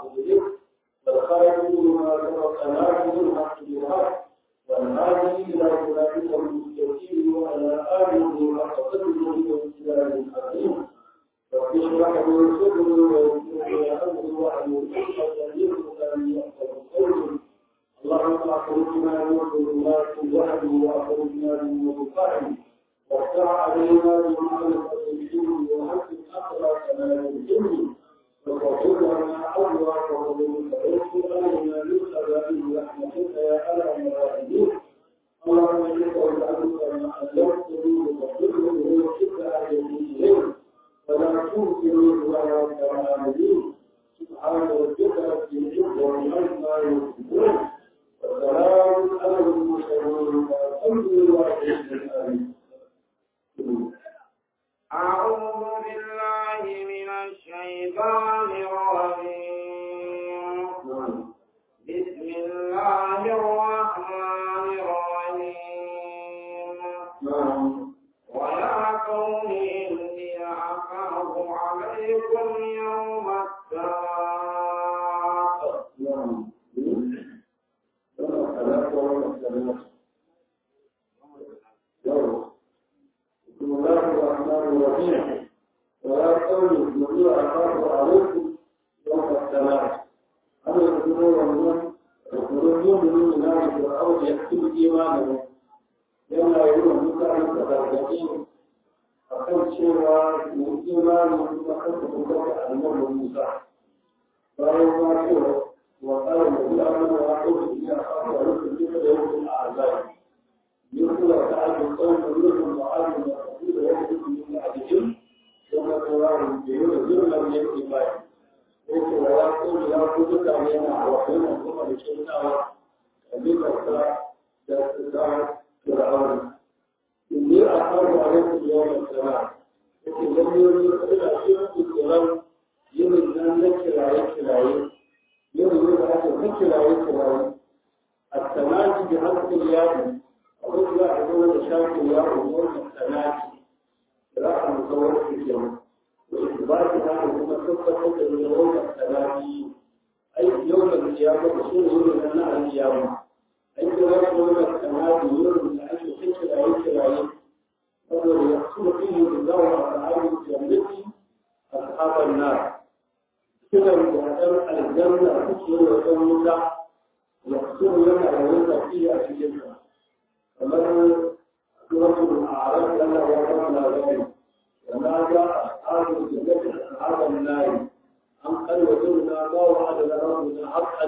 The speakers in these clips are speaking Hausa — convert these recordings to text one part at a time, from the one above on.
إليك والخارج منها سبق ناجز الحق بالحق والهادي إلى صراطك المستقيم وعلى آله حق قدره وإسلام الحكيم رب اشرح لي صدري ويسر لي أمري واحلل عقدة من لساني يفقهوا قولي اللهم أخرجنا من ظلمات الجهل وأخرجنا من الفهم وافتح علينا بمعرفة الدين وحسن أخلاقنا بالعلم وتغفر لنا أبواب فضلك ويسر علينا من خزائن رحمتك يا أرحم الراحمين اللهم إنك وجعلك ما علمتني وتغفر لي ويسر علينا إليك ولا تنكرني ولا تعاملين سبحان ربك رب العزة عما يصفون وسلام على المرسلين والحمد لله رب العالمين أعوذ بالله من الشيطان الرجيم بسم الله الرحمن الرحيم ويا قوم إني أخاف عليكم يوم التلاق بسم الله الرحمن الرحيم ولا قول الذي أخاف عليكم يوم السماء أن يكونوا يومون يكونون من نار فرعون يكتب إيمانهم yana yi wa mutane da gargaɗi a kan cewa mu imani kuma kan su kuma da annabi Musa bayan ma cewa wa qala al-lahu wa aqulu ya akhwa lakum duka da yawm al-azab yusra ta'ala qawlan minhum wa alim wa qulu wa yaqulu min ajin kuma tawaru bi yuzurna min al-iman yake wa ya qulu ya ku duka yana wa kuma kuma da kyautawa kabila da da فرعون إني أخاف عليكم يوم السماء لكن لم يرد إلى شيء الكلام يرد أن نكر عليك العين يرد أن نكر عليك العين التماشي بحق اليد أقول لا أقول شاك اليد أمور التماشي راح مصور في اليوم وإثبات هذا كما كفة من يوم التماشي أي يوم القيامة رسول يوم أن القيامة أي يوم التماشي يوم ake kai kiraye kiraye saboda ya kuma fiye da zawa a sa'adun jannati a sahabar na kiran da ɗan aljanna suke yi wa ɗan wuta ya kuma yana da wani tafiya a cikin sa kamar suratul a'raf yana ya kama labari وما جاء أصحاب الجنة أصحاب النار أم قد وجدنا ما وعدنا ربنا حقا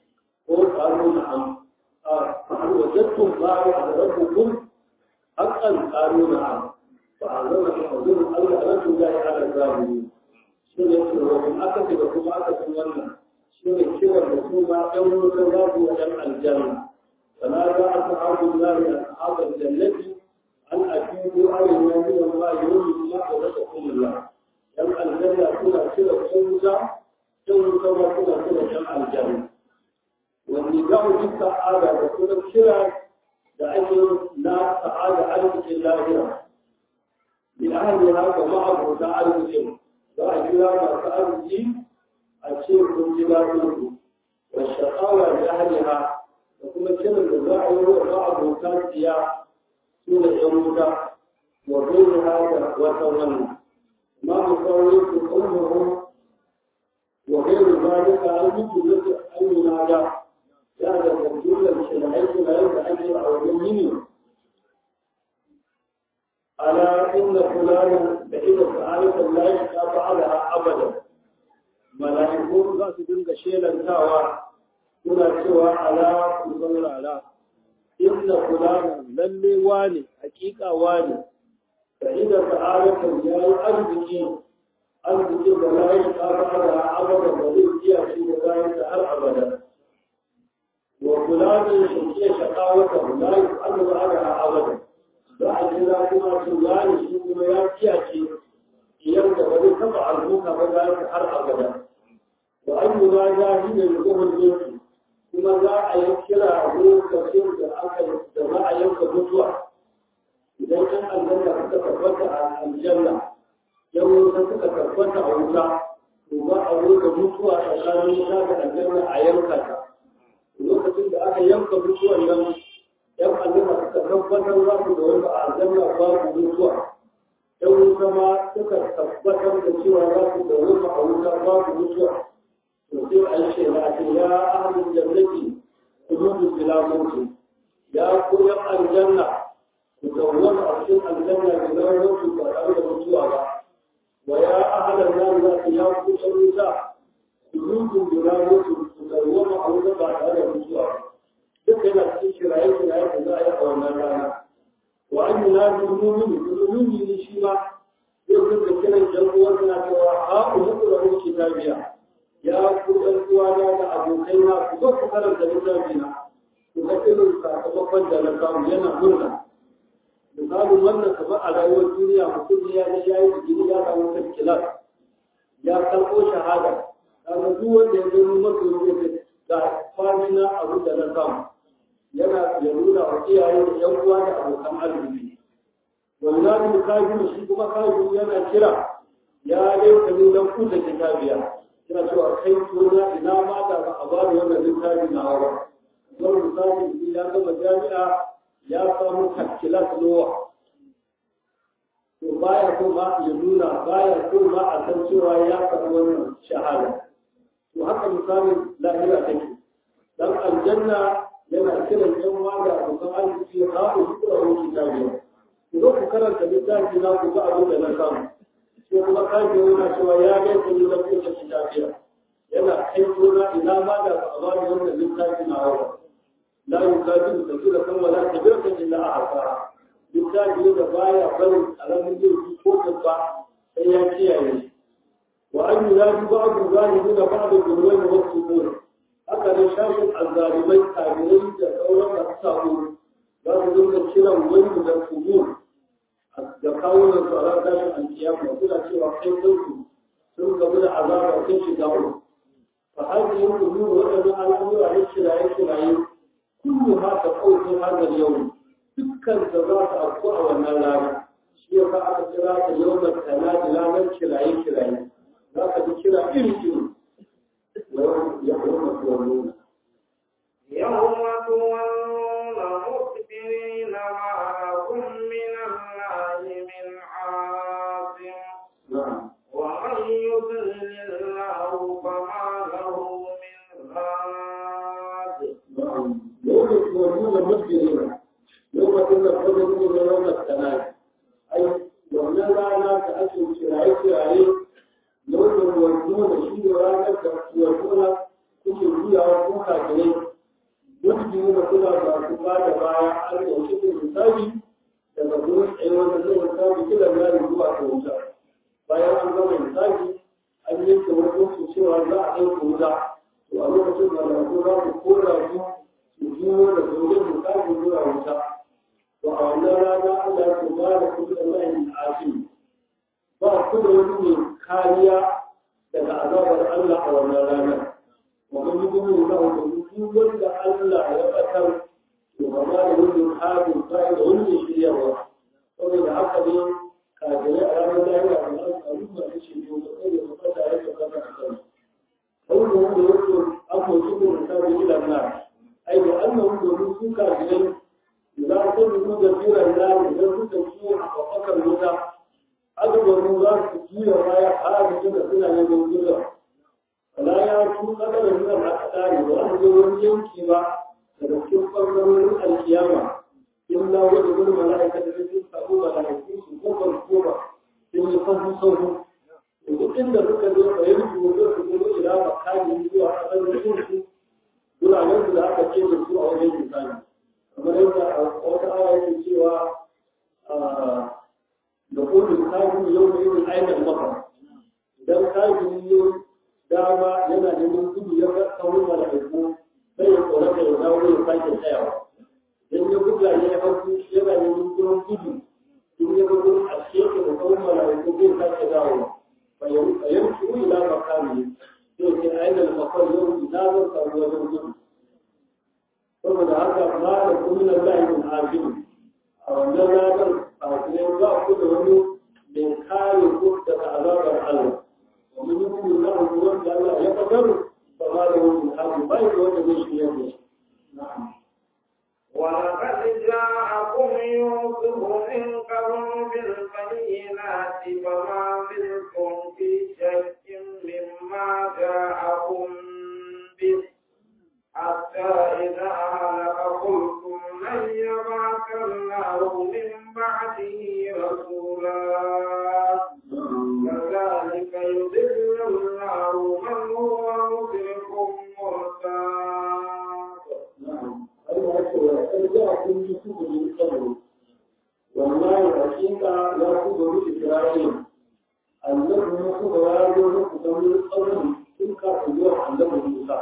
قالوا نعم فهل وجدتم ما وعد ربكم حقا قالوا نعم فعلمنا حضور الله لكم الله على الظالمين شنو يقول وكم أكد وكم أكد ونا شنو يقول وكم يوم الكذاب وجمع الجنة فنادى أصحاب النار أصحاب الجنة أن أجيبوا علينا من الله يوم الله ورزقكم الله جمع الجنة كنا كلا خمسة يوم كما كنا كلا جمع الجنة والنجاح بالسعادة وكل الشرع لأجل لا سعادة على اللاهرة من أهلها ومعه تعالى الجن وأجل ما سأل الدين الشيخ الجبال والشقاوة لأهلها وكل الشرع الزراعي ومعه كان سياح سورة يموت وغير هذا وتولى ما مصوريك قومهم وغير ذلك المجلس أن ينادى هذا الرجل الشرعي لا يتأجر أو يمين ألا إن فلانا بعيد فعالة لا يشتاق عليها أبدا ملائكون ذات دنك شيلا تاوى كنا سوى على مصور على إن فلانا للي واني حقيقة واني بعيد فعالة لا أرضكي أرضكي لا يشتاق عليها أبدا وليس فيها في ذلك أبدا وفلان شكي شقاوته لا يفعل بعدها أبدا بعد ذلك ما فلان شكي ما يأتي يبدأ ولي تبع الموت بذلك هر أبدا وأي ما جاهد يقوم البيت كما جاء يكرا هو كثير بالأكل جماعة يوم مطوع إذا كان الجنة تتفتح عن الجنة يوم تتفتح عوتا to ba a roƙa mutuwa tsakanin wuta da aljanna a yanka ta lokacin da aka yanka mutuwan nan yan aljanna suka tabbatar za su da wanda a aljanna babu mutuwa yan wuta ma suka tabbatar da cewa za su da wanda a wuta babu mutuwa to sai a yi shaida a ce ya ahlul jannati kududu bila mutu ya ku yan aljanna ku dawwama a cikin aljanna bila mutu ba tare da mutuwa ba ويا أهل النار لا تياكوا شريسا كلكم بناموس تدوما أو تبع هذا الرسول ذكر في شرائع شرائع ذائع ونرانا وأن ينادي المؤمن المؤمن يشيما يقول كلا الجنة وزنا كواها ونقرأ كتابيا يا كل القوانا أبو كينا كذوك كلا كتابنا وذكر الكتابة جلسام ينا مرنا misalin wannan kamar a rayuwar duniya mutum ya ga ya yi jini ya samu tarkilar ya karɓo shahada kaga duk wanda ya gani masa yake ga famina abin da na samu yana ya nuna wa iyaye da yan uwa da abokan arziki wallahi kafiru shi kuma kafiru yana kira ya dai kani dan kuta kitabiya yana cewa kai tona ina ma da ba a ba da wannan littafi na hawa don misali ya gama jami'a ya samu takkilat lowa to baya so ma ya nuna baya so ma a san cewa ya faɗi wannan shahada to haka misalin lahira take dan aljanna yana kiran yan wanda abokan arziki ha ku kura wani kitabi ku zo ku karanta littafi na ku ga abin da na samu sai kuma kaji yana cewa ya ga ku ne da kuka kitabiya yana kai gona ina ma da ba a ba wannan littafi na hawa لا يكادر كثيرا ولا كبيرة إلا أعطاها بالتالي إذا بايع بل على من يجي فوق البعض سيأتي عليه وأن ينادي بعض الظالمين بعض الظلمين والصبور هكذا شاشة الظالمين كاملين تدورا أقصاهم لا تدور الشرع وين من الصبور يقاول الصلاة داش القيامة وكل شيء وحيد لكم ثم قبل عذاب وكل شيء دعوه فهذه الأمور وأنا على أمور على الشرع الشرعي كلها تقول في هذا اليوم dukkan da za ta afku a wannan rana shi ya sa aka kira ta yau da kana da ranar kiraye kiraye za ka ji kira iri iri ya kuma tuwa nuna يوم تولون مدبرين ما لكم من الله من عاصم na'am ومن يضلل الله فما له من هاد na'am yau da tuwa nuna mutane yau da kuma kuma nuna yau da kana ai wannan rana ta ake kiraye kiraye yau da tuwa nuna shi da ranar da tuwa nuna kuke juyawa ko kafirai duk jini da kula ba su ba da baya an ɗauki da misali daga gurin tsaye wanda zai misali kiran yari zuwa ta wuta bayan an gama misali an yi ta wani cewa za a ɗauka wuta to a lokacin da lafi za su kora su su juyo da sauran misali zuwa wuta to a wannan rana Allah ya ce ba da kuma da layin asim ba ku da wani mai kariya daga azabar Allah a wannan ranar ومن يؤمن الله بالرسول ولا ألا يقتل وما يريد هذا القائد ولا شيء ومن عقد كاجل على الله وعلى الله أمر شيء وقال وقال عليك وقال قوله يقول أبو جبر الكتاب إلى النار أي لأنه يقول كاجل إذا كنت كثير النار إذا كنت كثير وفكر المتع أكبر من ذلك كثير ما يحاول كده سنة يقول wala ya ku kadar nan a tsari ba wani zo wani yanki ba daga cikin ɓangarorin alkiyama illa wani wani mala'ika da sun samu mala'iku su kofar koma sun yi fahu sauru duk inda suka zo a yanki wato su zo ila makani zuwa kasar su guraben da aka ce da su a wajen misali kamar yadda a wata aya yake cewa da kodin kafin yau da yin ainihin maka idan kafin yau dama yana neman gudu ya ga sauran mala'iku sai ya tsora da ya dawo ya sake tsayawa idan ya buga ya yi hagu yana neman gurin gudu in ya gudu a sheke da sauran mala'iku zai sake dawo a yanki wani ila makami sai ce a yadda makon yau ina zan samu wajen gudu saboda haka ma da kuminan layin abin a wannan ranar a kuma za a kuda wani mai kare ko daga azabar Allah ومن يكون الله القرآن قال لا يقدر فما له من حق ما يقول به يده نعم ولقد جاءكم يوسف من قبل بالبينات فما زلتم في شك مما جاءكم به حتى إذا هلك قلتم لن يبعث الله من بعده رسولا كذلك يضل الله من هو مسرف مرتاب نعم أيها الأخوة قد جاءكم يوسف من قبل والله حقيقة لا تقبل إسرائيل النبي يوسف لا يقبل من قبل تلك اليوم النبي موسى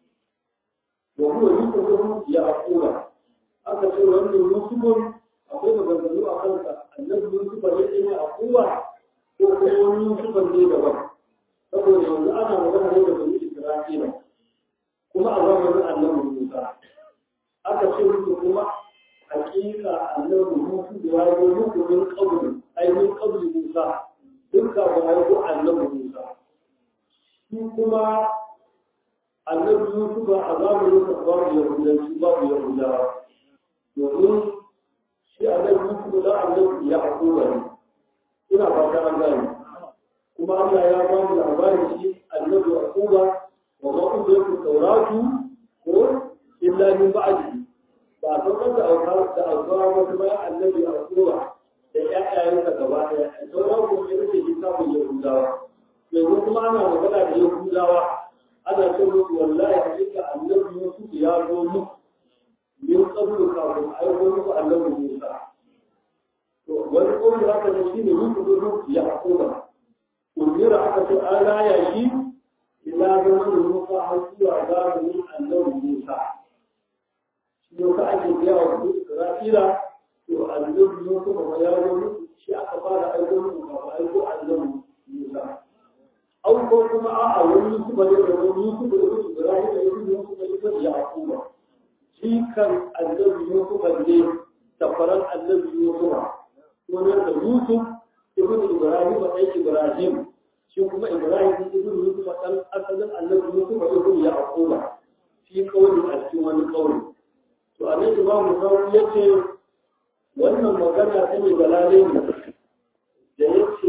وهو يوسف يعقوب aka ce wannan yusufun akwai maganganu a kansa annabi yusufa ya ce ne a kowa ko kuma wani yusufan ne daban saboda yanzu ana magana ne da bani isra'ila kuma a zamanin annabi musa aka ce musu kuma hakika annabi musu da ya zo muku min qabli ai min qabli musa duk ka ba ya zo annabi musa shi kuma annabi yusuf a zamanin sa babu yahudanci babu yahudawa domin shi annabi yusuf da annabi ya haƙura ne ina fata an gane kuma Allah ya ba mu labarin shi annabi yaquba wa ma kuntu tauratu ko illa min ba'di ba a saukar da auka da auka wasu bayan annabi yaquba da ƴaƴayensa gaba ɗaya sauran kuma ya rike kitabun yahudawa yanzu kuma ana magana da yahudawa ana ce musu wallahi hakika annabi yusuf ya zo muku min qablu kafin aiko muku annabi musa to wani kawai haka ne shine yusuf ya yaquba umira aka ce an raya shi ila zaman musa har zuwa zamanin annabi musa shi yasa ake gaya wa isra'ila to annabi yusuf ma ya zo musu shi aka fara aiko musu kafin aiko annabi musa au ko kuma a'a wani yusuf ne da wani yusuf da yusuf ibrahim da yusuf yusuf da yusuf yaquba shi kan annabi yusuf ne tafaran annabi yusuf sunan da yusuf ibn ibrahim da ibrahim shi kuma ibrahim ibn yusuf dan asalin annabi yusuf ibn yaquba shi kauli a cikin wani kauli to annabi imamu sauri yace wannan magana ta ne galale ne da yace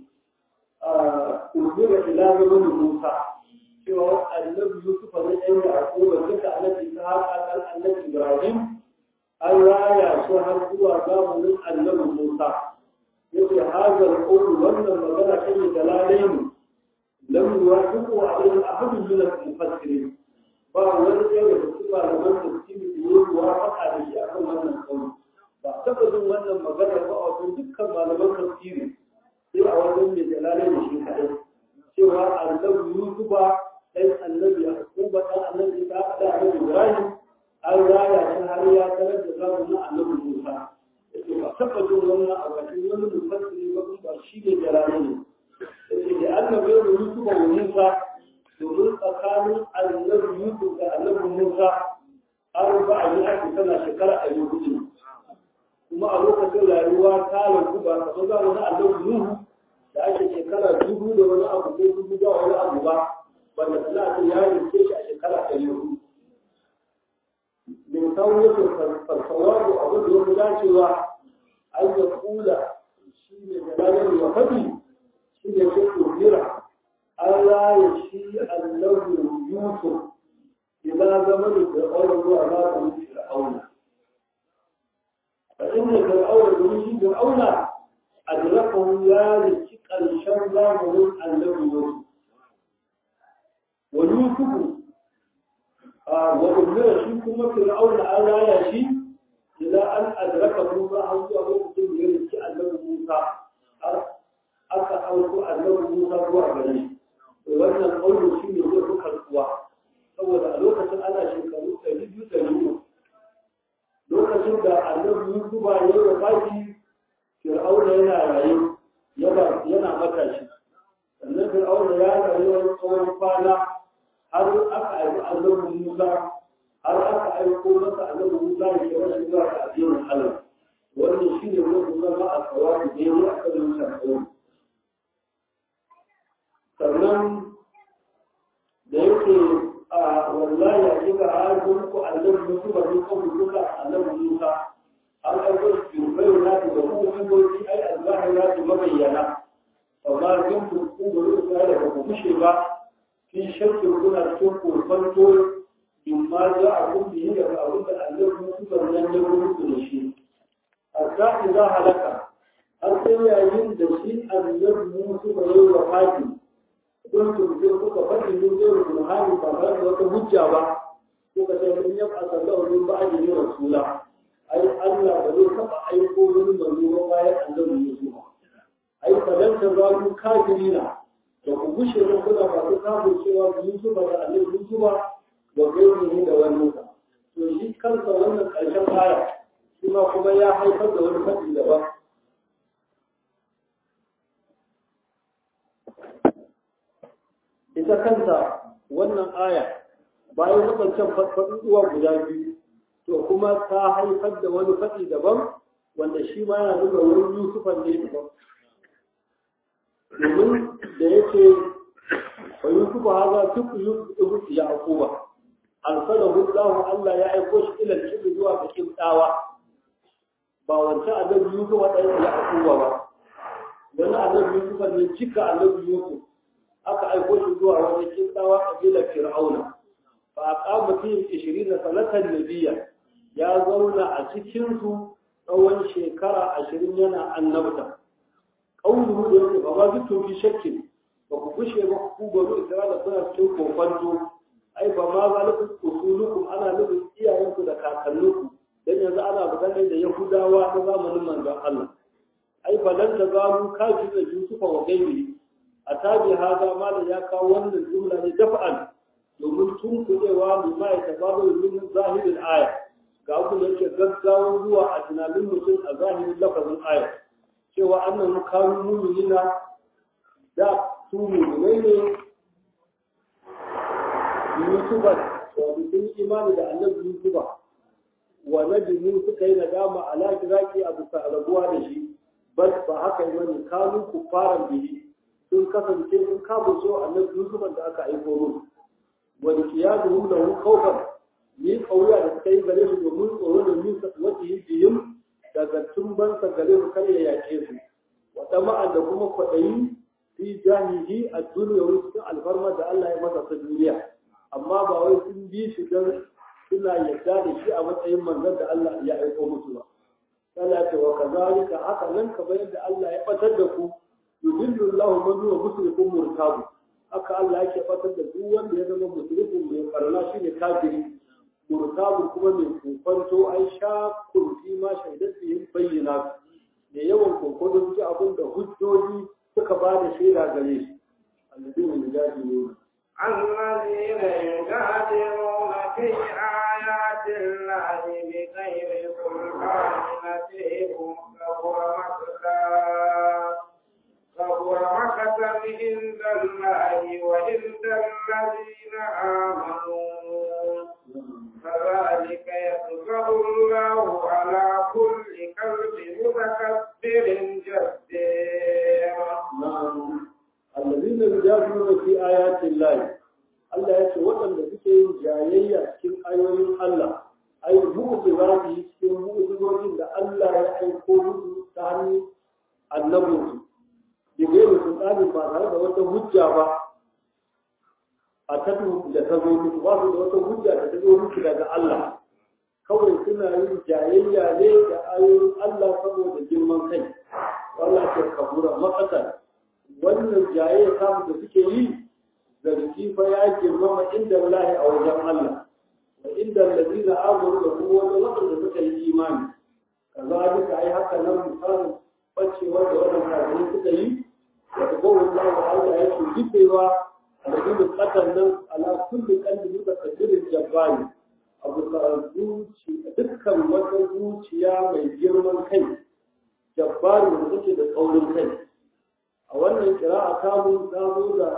a ubira ila zaman musa cewa annabi yusuf ne ɗan yaquba duka annabi ta haka annabi ibrahim an raya su har zuwa zamanin annabi musa yake hazar ƙoro wannan magana ta yi dalalain lam yuwafiqu alayhi ahadun min al-mufassirin ba wani ɗaya da su malaman tafsiri da yi muwafaqa da shi akan wannan kauli ba taɓa jin wannan magana ba a wajen dukkan malaman tafsiri sai a wajen mai dalalain da shi kaɗai cewa annabi yusufa ɗan annabi yaquba ɗan annabi ta da annabi ibrahim an raya shi har ya tarar da zamanin annabi musa yake ba taɓa jin wannan a bakin wani mufassiri ba ba shi ne jalali ne yake da annabi yau yusuf wa musa domin tsakanin annabi yusuf da annabi musa an ba a yi ake tana shekara a yi hudu kuma a lokacin rayuwa ta lantu ba kamar zamanin annabi nuhu da ake shekara dubu da wani abu ko dubu da wani abu ba wanda suna ce ya rinke shi a shekara ɗari hudu من كونه فالصواب أقول له لا سوى أن يقول شيء جلالا وفدي شيء شيء كبيرة ألا يشيء اللون يوسف إلى زمن فرعون وعلى بني فرعون فإن فرعون بني فرعون أدركه يا لشق الشر من النبي يوسف ويوسف وأمر shi kuma fir'auna an raya shi ila an adraka Musa an zuwa lokacin da ya rike annabi Musa har aka auko annabi Musa zuwa gare shi to wannan kauli shi ne zai fi karkuwa saboda a lokacin ana shekaru ɗari biyu ɗari uku lokacin da annabi Yusufa ya yi wafaki fir'auna yana raye yana matashi sannan fir'auna ya rayu wani tsawon kwana har aka aiki annabi Musa har aka aiko masa annabi Musa ya kira shi zuwa ga addinin Allah wannan shine wani zama a tsawabi da yayi a kan wannan kawo sannan da yake a wallahi a kika harkun ku annabi musu ba ne kawai duka annabi musa an ɗauko su bai na ta da kuma hanyoyi ai albahi na ta mabayyana amma kin ku ku ba ku da ba ku kushe ba kin shakkin kuna cikin kofanto in ma za a kun biyi da abin da annabi musu ba nan ya muku da shi hatta idza halaka har sai yayin da shi annabi musu ba yayi wafati don su je kuka faɗi min zai rubu hali ba tare da wata hujja ba kuka ce mun yi a sallahu min ba aji ne rasula ai Allah ba zai taɓa aiko wani manzo ba bayan annabi Yusuf ai falan ta za mu kafirina da ku gushe da kuna masu kafin cewa Yusuf da annabi Yusuf da gaini da wani sa to shi kansa wannan ƙarshen aya shi ma kuma ya haifar da wani faɗi daban ita kanta wannan aya bayan waɗancan faɗuɗuwa guda biyu to kuma ta haifar da wani faɗi daban wanda shi ma yana nuna wurin yusufan ne daban domin da yake wa yusufu haza tuk yusuf ya akuba arsalahu Allah Allah ya aiko shi ila kibri zuwa ga kibdawa ba wancan annabi yusuf ɗaya ya akuba ba wani annabi yusuf ne cika annabi yusuf aka aiko shi zuwa wani kintawa kabilar fir'auna fa aqama fihim 20 sanatan nabiyya ya zauna a cikin su tsawon shekara 20 yana annabta qawluhu da yake ba ma bitu fi shakkin ba ku kushe ba ku baro isra'ila suna cikin kokonto ai ba ma zalikum usulukum ana nufin iyayenku da kakanninku dan yanzu ana maganar da yahudawa na zamanin manzon Allah ai falan ta zamu kafin da yusufa wa gairi a tabi haza malam ya kawo wannan jumla ne dafa'an domin tun kudewa ne ma ya tabaru min zahirin aya ga abu da yake gaggawa zuwa a tunanin mutum a zahirin lafazin aya cewa annan kanu mu'minina da su mu'minai ne yusufa wato sun imani da annabi yusufa wa najimu suka yi nadama ala kiraki a bisa rabuwa da shi bal ba haka yi wani kanu kufaran bihi sun kasance sun kama so annabi Yusuf da aka aiko musu wani kiyaduhum lahu khawfan ni kauya da suka yi gare su domin tsoro da min wata yi biyun daga tumban sa gare su kar ya yake su wa tama'an da kuma kwaɗayi fi jahili a duniya wani cikin alfarma da Allah ya masa ta duniya amma ba wai sun bi shi don suna yarda da shi a matsayin manzon da Allah ya aiko musu ba. Allah ce wa kazalika haka nan kamar yadda Allah ya batar da ku yudillu Allah man huwa musrifun murtabu haka Allah yake fatar da duk wanda ya zama musrifun mai farla shine kafiri murtabu kuma mai kokonto ai sha kurfi ma shaidat yin bayyana da yawan kokonto ji abin da hujjoji suka ba da shaida gare shi alladina yujadiluna الذين يجادلون في آيات الله بغير سلطان نتيهم كبر مقتا كبر مقتا عند الله وعند الذين آمنوا كذلك يطبع الله على كل قلب متكبر جبار نعم الذين يجادلون في آيات الله Allah ya ce waɗanda suke yin jayayya cikin ayoyin Allah ai mu'uzi za su yi cikin mu'uzizojin da Allah ya aiko musu ta hannun annabinsu da gairu sun tsari ba tare da wata hujja ba a tattu da ta zo musu ba su da wata hujja da ta zo musu daga Allah kawai suna yin jayayya ne da ayoyin Allah saboda girman kai Allah ke kabura makasar wannan jayayya samu da suke yi zargi fa ya girmama inda lahi a wajen Allah wa inda lalazina amuru da kuma wani waɗanda suka yi imani kazalika ai haka nan misalin bacewar da wannan kafirai suka yi da gowar Allah Allah ya ce jifewa alladina qatan nan ala kulli qalbi mutakabbirin jabbari abu zuci dukkan wata zuciya mai girman kai jabbari da take da tsaurin kai a wannan kira'a ta mun ta zo da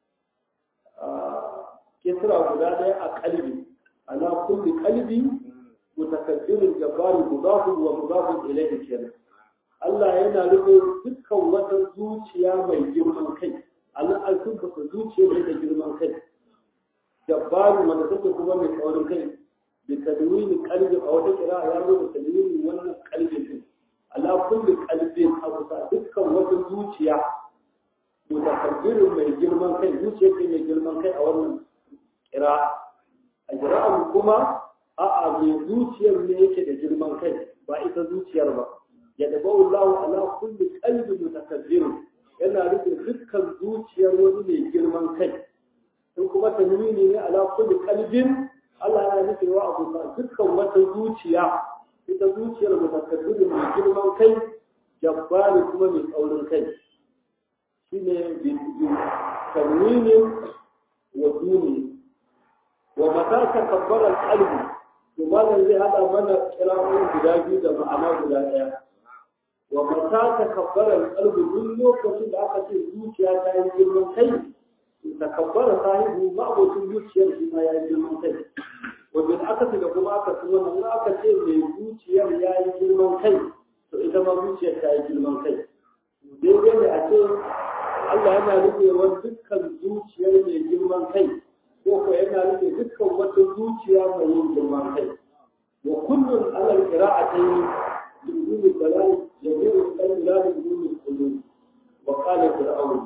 kisra guda ɗaya a kalbi ala kulli kalbi mutakabbirin jabbari mudafun wa mudafun ilayhi kenan Allah yana rufe dukkan wata zuciya mai girman kai Allah an sunfata zuciya ne da girman kai jabbaru wanda take kuma mai tsaurin kai bi tadwini qalbi a wata kira ya zo da tadwini wannan qalbi din ala kulli qalbin abu sa dukkan wata zuciya mutakabbirin mai girman kai zuciya ce mai girman kai a wannan kira a kira'an kuma a'a mai zuciyar ne yake da girman kai ba ita zuciyar ba ya daba Allah ala kulli qalbi mutakabbirin yana rufe dukkan zuciyar wani mai girman kai in kuma tanwini ne ala kulli qalbin Allah yana nufewa abu sa dukkan wata zuciya ita zuciyar mutakabbirin mai girman kai jabbari kuma mai tsaurin kai shine bin tanwinin wa duni wa mata takabbara qalbi to malam zai hada mana kira'o'in guda biyu da ma'ana guda ɗaya wa mata takabbara qalbi duk lokacin da aka ce zuciya ta yi girman kai to takabbara sahibu ma abocin zuciyar shi ma ya yi girman kai wajen aka ce da kuma aka ce wannan aka ce mai zuciyar ya yi girman kai to ita ma zuciyar ta yi girman kai daidai ne a ce Allah yana rufewar dukkan zuciyar mai girman kai ko ko yana rufe dukkan wata zuciya mai yin girman kai wa kullun alal qira'atayn bidun dalal jami'u al-dalal bidun qulub wa qala fir'aun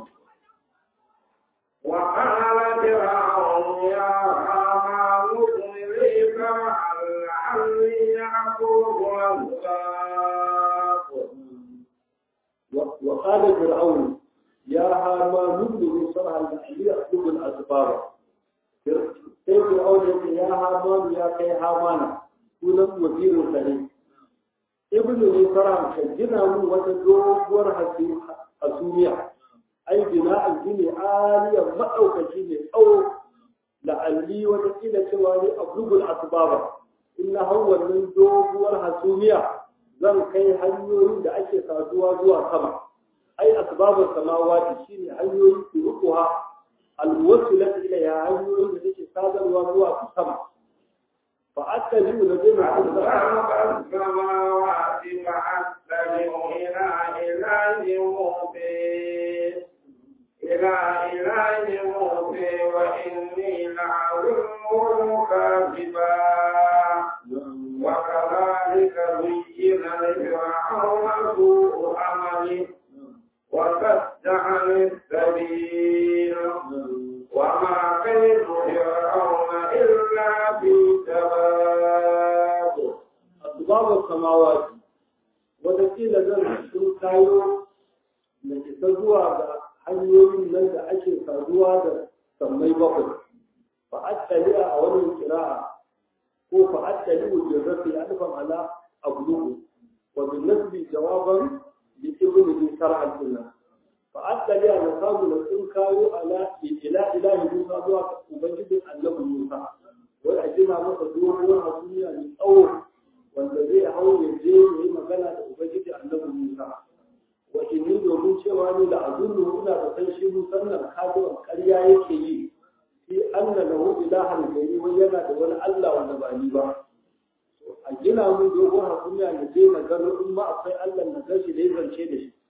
وقال فرعون يا هامان ابن لي فرعا لعلي أكون الأسباب وقال فرعون يا هامان ابن لي صرحا لعلي أطلب الأسباب sai fir'aun ya ce ya hamanu ya kai hamana sunan wazirin sa ne ibnu ne fara ka gina mun wata doguwar hasumiya ai bina an gine aliyar maɗaukaci ne tsawo la'alli wata kila cewa ne a gugul asbaba in na hau wannan doguwar hasumiya zan kai hanyoyin da ake saduwa zuwa sama ai asbabar samawati shine hanyoyin turuquha alwasilat ilayha hanyoyin da take sadarwa zuwa sama fa attabi'u ladina أسباب السماوات فأستمع إلى إله موسى إلى إله موسى وإني لأظنه كاذبا وكذلك زين لفرعون سوء عمله وصد عن السبيل وما كيد فرعون إلا في تباب asbabar samawati wataƙila zan sun kayo da isa zuwa ga hanyoyin nan da ake saduwa da sammai bakwai fa'attali a wannan kira'a ko fa'attali wajen rafi alfan ala abluhu wa bin nasbi jawaban bi ibn bi sar'al sunna fa'attali a nasabu da sun kayo ala ila ilahi musa zuwa ga ubangijin annabi musa wai a gina masa doguwar hasumiya mai tsawo wanda zai hau ya je ya yi magana da ubangiji annabi Musa wa inni domin cewa ni da azunnu ina da san shi Musa nan kaduwan ƙarya yake yi shi anna lahu ilahan gari wai yana da wani Allah wanda ba ni ba a gina mun dogon hakuniya na je na gano in ma akwai Allah na gashi da zance da shi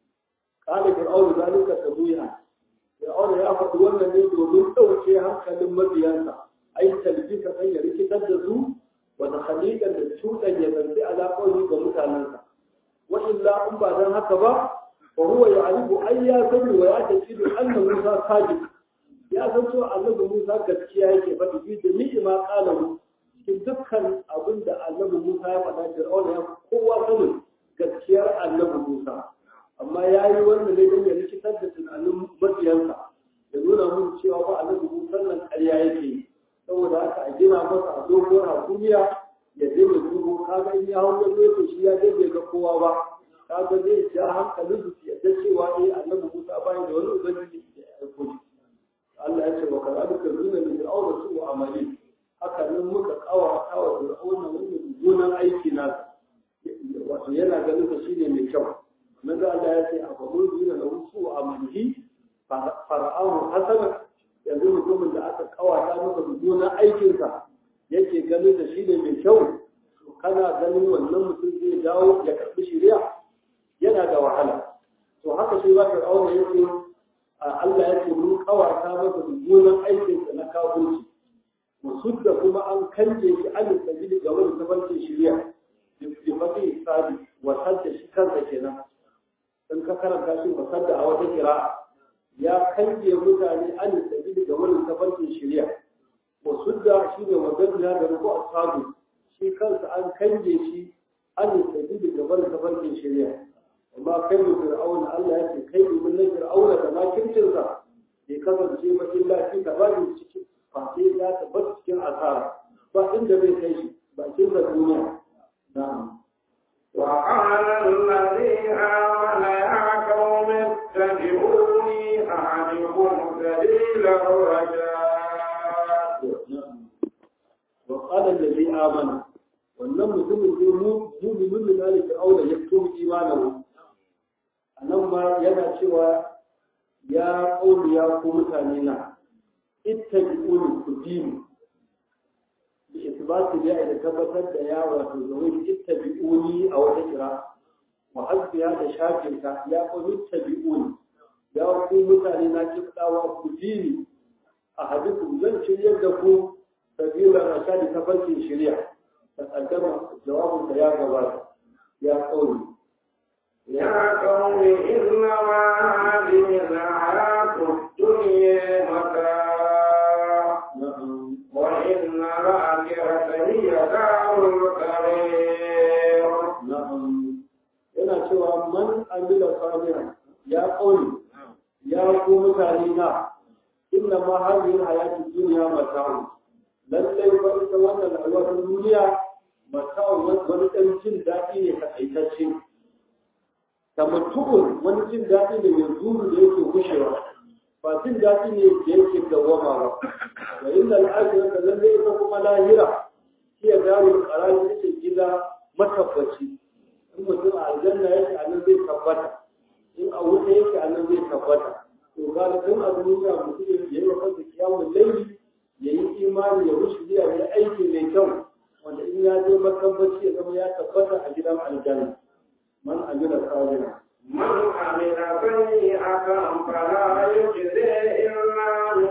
qala fir'aun zalika tabuya fir'aun ya faɗi wannan ne domin ɗauke hankalin mabiyansa ai talbika kan ya rikitar da su wata khaliqan da cutan ya zanci alaƙoƙi ga mutanensa wa illa in ba dan haka ba fa huwa ya'rifu ay ya sani wa ya taqidu anna Musa sadiq ya san cewa annabi Musa gaskiya yake faɗi bi da ni'ima qalahu cikin dukkan abin da annabi Musa ya faɗa Fir'auna ya kowa sanin gaskiyar annabi Musa amma ya yi wannan ne don ya rikitar da tunanin mabiyansa ya nuna mun cewa ba annabi Musa nan ƙarya yake yi saboda haka a gina masa a doguwar hasumiya ya je mai dubu kaga in ya hau ya zo shi ya je bai ga kowa ba kaga zai ja hankalin su ya yadda cewa eh annabi Musa bai da wani ubangiji da ya aiko shi Allah ya ce wa kadalika zuna min fir'auna su amali haka nan muka kawa kawa fir'auna wannan mummunan aiki nasa wato yana ganin sa shine mai kyau manzo Allah ya ce a babu zuna lahu su amalihi fara'ahu hasana yanzu mutumin da aka kawata masa mummunan aikinsa yake ganin da shi ne mai kyau kana ganin wannan mutum zai dawo ya karɓi shari'a yana da wahala to haka shi ba fir'auna yake Allah ya ce mun kawata masa mummunan aikinsa na kafirci musud da kuma an kanje shi an sabili ga wani tafarkin shirya bi fadi sabi wa sadda shi kansa kenan in ka karanta shi wa sadda a wata kira ya kanje mutane an sabili ga wani tafarkin shirya musud da shi ne wajen da rubu ashabu shi kansa an kanje shi an sabili ga wani tafarkin shirya amma kai da fir'auna Allah ya ce kai mun na fir'auna da makircinsa bai kasance ba illa fi tabajin cikin face ya tabbata cikin asara ba inda zai kai shi bakin da duniya na'am وقال الذي آمن يا قوم اتبعوني أهدكم سبيل الرشاد وقال الذي آمن wannan mutumin zai mu'minin da zalika aula ya tuhu imanahu anan ma yana cewa ya kauli ya ku mutane na ittabi'uni ku dini bi isbati ya da tabbatar da ya wato zawai ittabi'uni a wata kira wa hasbiya da shafinta ya kauli ittabi'uni ya ku mutane na kiftawa ku dini a hadisu zan shiryar da ku sabila rashadi tafarkin shirya تقدم جواب يا جواب يا قومي يا قوم إنما هذه الحياة الدنيا متاع وإن الآخرة هي دار القرير نعم yana cewa man amila salihan ya qawli ya ku mutane na inna ma hadhihi hayatu dunya mata'un lallai ba ita wannan rayuwar duniya mata'un wani ɗan jin daɗi ne takaitacce ta mutu'un wani jin daɗi ne yanzu da yake gushewa ba jin daɗi ne da yake dawwama ba wa inda al'ajira da lallai ita kuma lahira shi ya dawo ƙarari ita gida matabbaci in mutum a aljanna yake a nan zai tabbata in a wuta yake a nan zai tabbata to ga tun a duniya mutum ya yi wa kansa kiyamun laili ya yi imani ya rushe biya ya aiki mai kyau wanda in ya je matabbaci ya zama ya tabbata a gidan aljanna man amila salina من عمل سيئة فلا يجزي إلا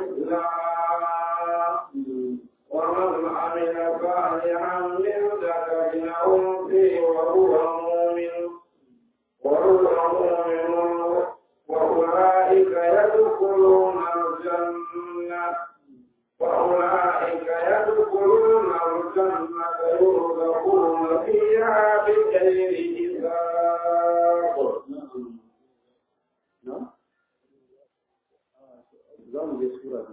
مثلها ومن عمل صالحا من ذكر أو أنثى وهو مؤمن وهو مؤمن وأولئك يدخلون الجنة وأولئك يدخلون الجنة يرزقون فيها بغير حساب نعم zamu je sura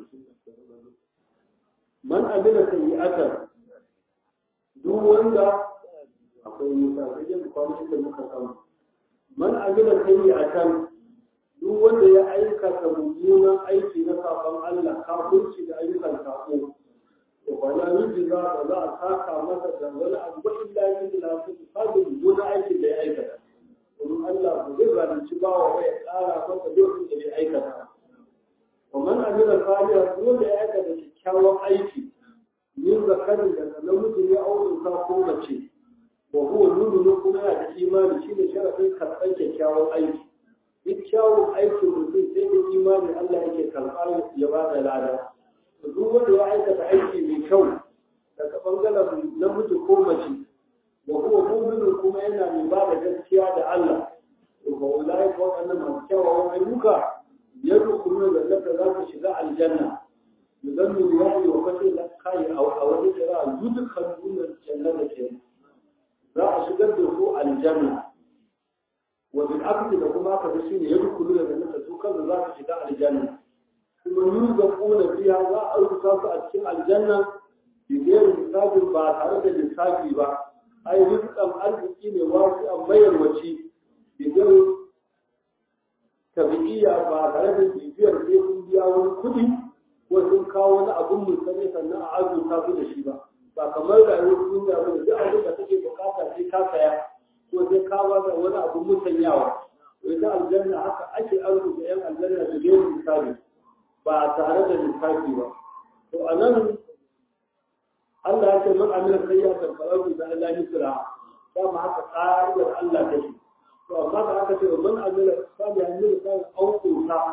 man amila sayyi'atan duk wanda akwai musa sai dai kwamishin da muka samu man amila sayyi'atan duk wanda ya aikata mummunan aiki na sakon Allah kafirci da ayyukan sako to ba ya miji za ba za a saka masa da wani abu ba illa yin da su sabon mummunan aikin da ya aikata domin Allah ba zai zalunci bawa ba ya tsara masa lokacin da ya aikata wa man amila salihan duk wanda ya aikata kyakkyawan aiki yin zakarin daga namiji ya aure ko mace wa huwa nuru kuma yana da imani shine sharafin karɓar kyakkyawan aiki duk kyawun aikin mutum sai da imani Allah yake karɓa ya ba da lada. Duk wanda ya aikata aiki mai kyau daga ɓangaren namiji ko mace, wa kuma muminin kuma yana mai ba da gaskiya da Allah. To ba wallahi ko waɗannan masu kyawawan ayyuka ya rukunu da zaka za su shiga aljanna. Idan mu ya yi wa fashe da kai a wani kira dukkan duniyar jannata ke. Za a shigar da su aljanna. وبالعكس da kuma aka ga shine yadda kullu da nasa su kansu za su shiga aljanna kuma yurzaquna fiha za a rubuta su a cikin aljanna bi ghairi hisabin ba tare da lissafi ba ai rizqan arziki ne wasu an mayar waci bi ghairi tabi'iyya ba tare da bibiyar sai sun biya wani kuɗi ko sun kawo wani abun musane sannan a azurta su da shi ba ba kamar rayuwar duniya ba da duk abin da kake bukata sai ka saya ko sai ka da wani abu musanyawa ita aljanna haka ake arzuta yan aljanna da gairu misali ba tare da lissafi ba to a nan Allah ya ce man amila sayyatan fa lahu da Allah misra dama haka ƙa'idar Allah take to amma da aka ce man amila salihan min kan auquta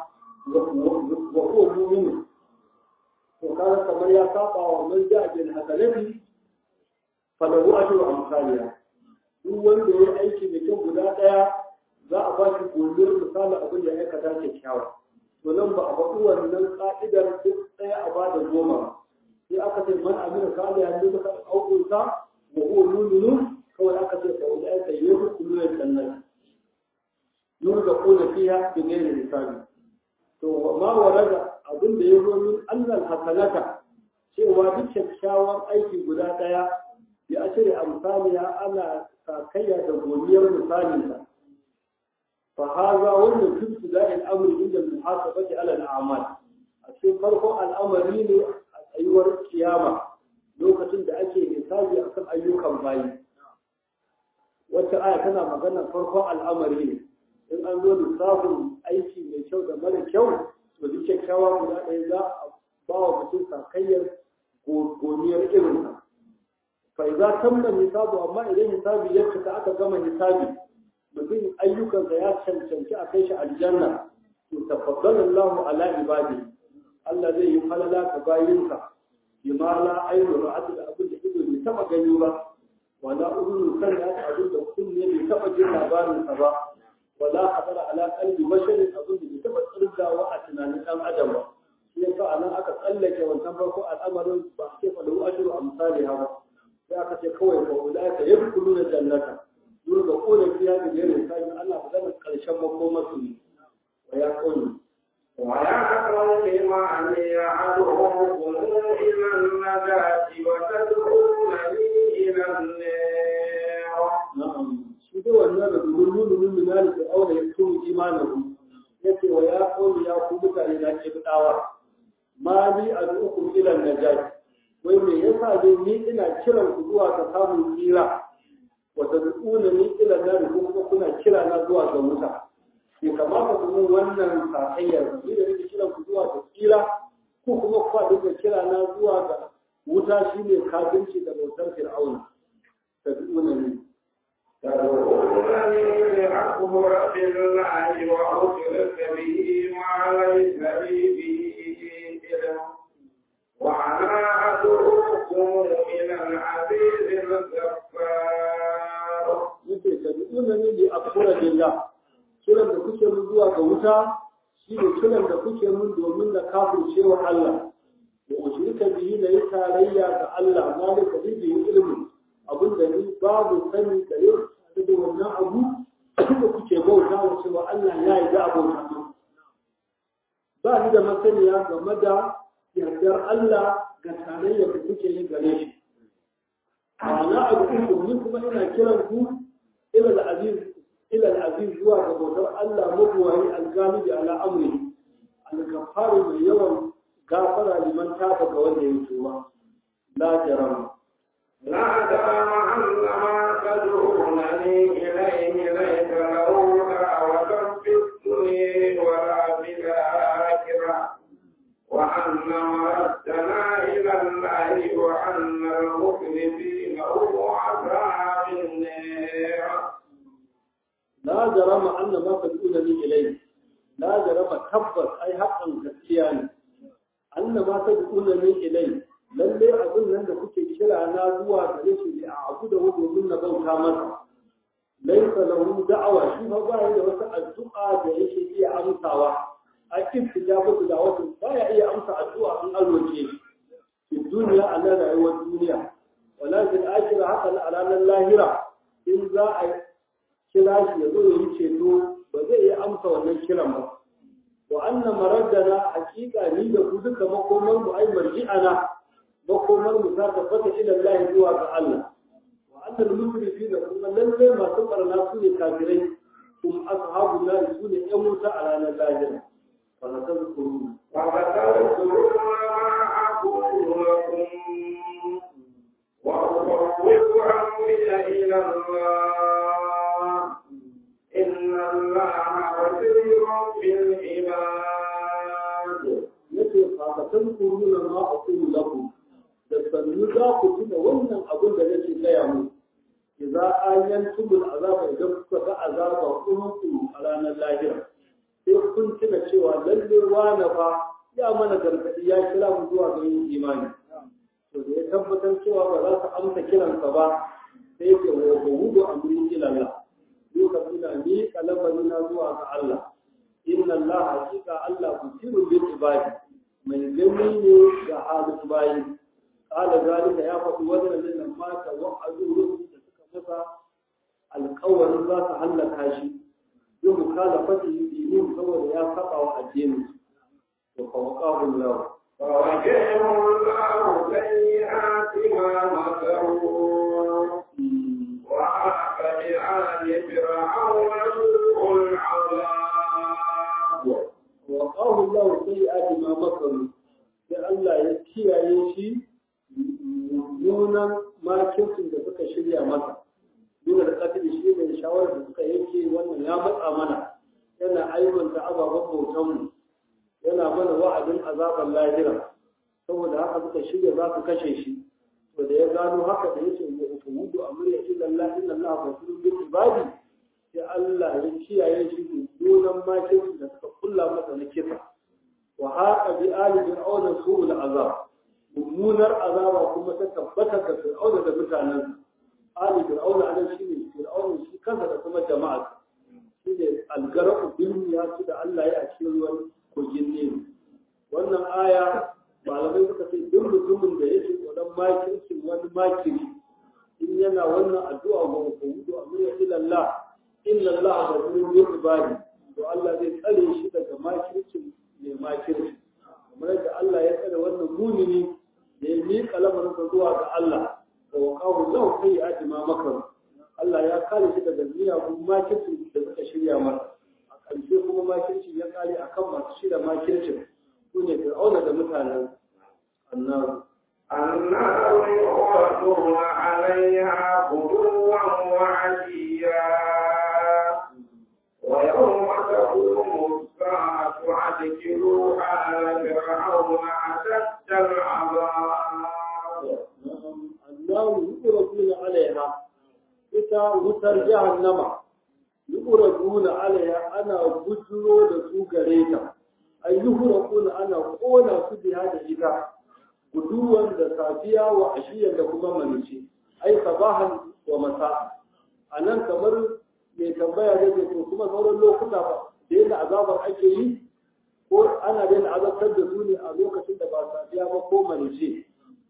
wa huwa mu'min to kaga kamar ya saba wa man ja'a bil hasanati falahu ajru amsaliha duk wanda ya aiki da kyau guda daya za a ba shi godiyar misalin abin da ya aikata kyakkyawa to nan ba a faɗi wannan ka'idar duk ɗaya a bada goma sai aka ce man amina salihan ne muka aukunta wa huwa mu'minun kawai aka ce fa ulai ka yadkhuluna jannata yurzaquna fiha bi ghairi hisabi to ma warada abin da ya zo min annal hasanata cewa duk kyakkyawan aiki guda daya ya ashiri amsaliya ana sakayya da godiyar misalinsa fa haza wannan tubtu da al'amri inda muhasabati ala al'amal a cikin farkon al'amari ne a tsayuwar kiyama lokacin da ake hisabi akan ayyukan bayi wacce aya tana magana farkon al'amari ne in an zo lissafin aiki mai kyau da mara kyau to duk kyakkyawa guda ɗaya za a ba wa mutum sakayyar goniyar irinsa fa idza tamma hisabu amma idan hisabi ya cika aka gama hisabi mutum ayyukansa ya cancanci a kai shi aljanna to tafaddala Allahu ala ibadi Allah zai yi falala ga bayinsa bima la ainu ra'at da abin da ido bai taba gani ba wala udunu kan da abin da kunne bai taba jin labarin sa ba wala hadara ala qalbi basharin abin da bai taba tsirgawa a tunanin dan adam ba shi yasa anan aka tsallake wancan farko al'amarin ba sai fa lahu ajru amsali hawa sai aka ce kawai fa ulaika yadkhuluna jannata duk da kone fiya da jerin sai Allah ba zai karshen makomar su ne wa ya kone ويا قوم من يعدهم إلى النجاة وتدعونني إلى النار na'am shi da wannan da dubun nunu minali da aure ya tuni imanin yace wa ya kone ya ku mutane da ke bidawa ma ni ad'ukum ila najat wai me yasa dai ni ina kiran ku zuwa ga samun tsira wa tad'unani ila nar kuma kuna kira na zuwa ga wuta bai kamata ku mun wannan sakayyar ni da nake kiran ku zuwa ga tsira ko kuma ku duka kira na zuwa ga wuta shine kafirci da bautar fir'auna tad'unani تدعونني لأكفر بالله وأشرك به ما ليس لي به علم وأنا أدعوكم إلى العزيز الغفار yake tad'unani li akfura billah kiran da kuke mun zuwa ga wuta shine kiran da kuke mun domin na kafirce wa Allah wa ushrika bihi la tarayya ga Allah malika bihi ilmi abin da ni babu sani da yau da wannan abu da kuke bauta wa cewa Allah ya yi da abota ba ni da masaniya game da yardar Allah ga tarayya da kuke yi gare shi ana abu ni kuma ina kiran ku ila al-aziz ila al-aziz zuwa ga bautar Allah mabuwayi al-galibi ala amri al-ghaffar mai yawan gafara liman taba ga wanda ya tuba la jarama لا جرم أن ما تدعونني إليه ليس له دعوة في الدنيا ولا في الآخرة وأن مردنا إلى الله وأن المخلفين هم أصحاب النار la jarama anna ma tad'unani ilayhi la jarama tabbas ai haƙan gaskiya ne anna ma tad'unani ilayhi lalle abin nan da kuke kira na zuwa gare shi ne a abu da domin na bauta masa laisa lahu da'awa shi fa ba da wata addu'a da yake iya amsawa a cikin tijabatu da wata baya iya amsa addu'a an alwace shi fi duniya a nan rayuwar duniya wala fil akhirah haka a ranar lahira in za a kira shi ya zo ya yi ceto ba zai iya amsa wannan kiran ba wa anna maraddana hakika ni da ku duka makomar mu ai marji'ana makomar mu ta tabbata ila Allah zuwa ga Allah wa anna al-musrifin kuma lalle masu barna su ne kafirai kuma ashabu nar su ne yan wuta a ranar lahira fa na tazkuru وذكرتم ما أقول لكم وأفوض أمري إلى الله إن الله بصير بالعباد yace fa ka tazkuru na ma aqulu lakum da sannu za ku tuna wannan abin da nake gaya mu idza ayantum azaba idan kuka ga azaba kuma ku a ranar lahira sai kun tuna cewa lalle wani fa ya mana gargaɗi ya kira mu zuwa ga yin imani to da ya tabbatar cewa ba za su amsa kiransa ba sai ke wa hudu amri ila Allah lokacin da ni kalabari na zuwa ga Allah inna Allah hakika Allah basirun bil ibadi mai gani ne ga halin bayi kala zalika ya faɗi wannan nan mata wa'azu da suka masa alƙawarin za su hallaka shi yi mukhalafati dinin saboda ya saba wa addinin to fa waqahu Allah فوجهه الله سيئات ما مكروا وحاق بآل فرعون سوء العذاب وقاه الله سيئات ما مكروا sai Allah ya kiyaye shi mummunan makircin da suka shirya masa duk da kafin shi ne shawarar da suka yanke wannan ya matsa mana yana aibanta ababen bautanmu yana mana wa'adin azaban lahira saboda haka suka shirya za su kashe shi to da ya gano haka da yace wa ufudu amriya illa Allah inna Allah basirun bil ibadi sai Allah ya kiyaye shi mummunan makircin da suka kulla masa na kisa wa haqa bi ali fir'auna su'ul azab mummunar azaba kuma ta tabbatar da fir'auna da mutanen ali fir'auna anan shine fir'auna shi kansa da kuma jama'a shine algaraku bil ya su da Allah ya a cikin ruwan kogin ne wannan aya malamai suka ce duk mutumin da yake tsoron makircin wani makiri in yana wannan addu'a ga hukumu amma ya ila Allah illa Allah da zuwa ibadi to Allah zai tsare shi daga makircin mai makirci kamar yadda Allah ya tsare wannan mumini da ya miƙa lamarinsa zuwa ga Allah da waqahu lahu sayyi'ati ma makaru Allah ya kare shi daga miyagun makirci da suka shirya masa a ƙarshe kuma makirci ya kare akan masu shirya makircin su ne fir'auna da mutanen annabi النار يعرضون عليها غدوا وعشيا ويوم تقوم الساعة أدخلوا آل فرعون أشد العذاب annabi yuqraduna alaiha ita wutar jahannama yuqraduna alaiha ana bujuro da su gare ta ay yuqraduna ana kona su biya da ita guduwan da safiya wa ashiyan da kuma manici ai sabahan wa masa anan kamar mai tambaya da ke to kuma sauran lokuta ba da yadda azabar ake yi ko ana daina azabtar da su ne a lokacin da ba safiya ba ko manici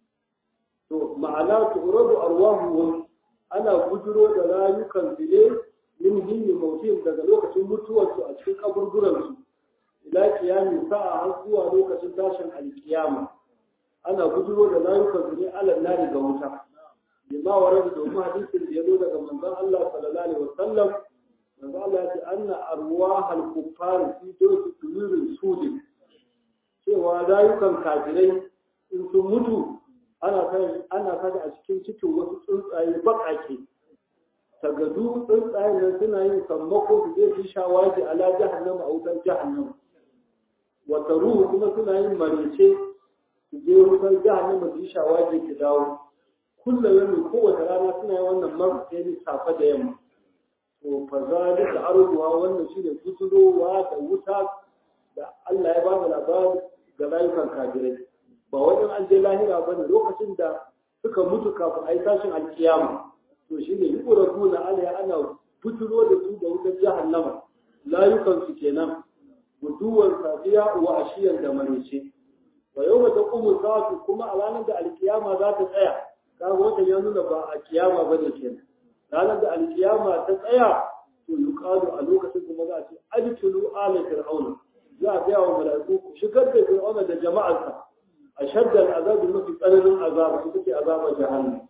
to ma'ana turadu arwahuhum ana bujiro da rayukan su ne min hinni mautin daga lokacin mutuwarsu a cikin kaburburan su ila kiyamin sa'a har zuwa lokacin tashin alkiyama ana bujiro da rayukan su ne alal nari ga wuta bima warada domin hadisin da ya zo daga manzon Allah sallallahu alaihi wasallam manzon Allah ya ce anna arwahal kuffar fi dawsi tumirin sudin cewa rayukan kafirai in sun mutu ana kada a cikin cikin wasu tsuntsaye baƙaƙe tagadu tsuntsayen nan suna yin sammako su je su shawaji ala jahannama a wutar jahannama wata ruhu kuma suna yin marece su je wutar jahannama su yi shawaji ki dawo kullum yau kowace rana suna yin wannan marece ne safe da yamma to fa zalika arduha wannan shine fiturowa da wuta da Allah ya ba da labari ga rayukan kafirai ba wajen an je lahira ba ne lokacin da suka mutu kafin a yi tashin alkiyama to shi ne yukura tuna alaya ana fituro da su da wutar jahannama layukan su kenan guduwar safiya wa ashiyar da marice wa yau mata kuma sa'atu kuma a ranar da alkiyama za ta tsaya kaga wata ya nuna ba a kiyama ba ne kenan ranar da alkiyama ta tsaya to yuqalu a lokacin kuma za a ce adkhulu ala fir'auna za a gaya wa mala'iku ku shigar da fir'auna da jama'arsa أشد العذاب التي قلل العذاب التي عذاب جهنم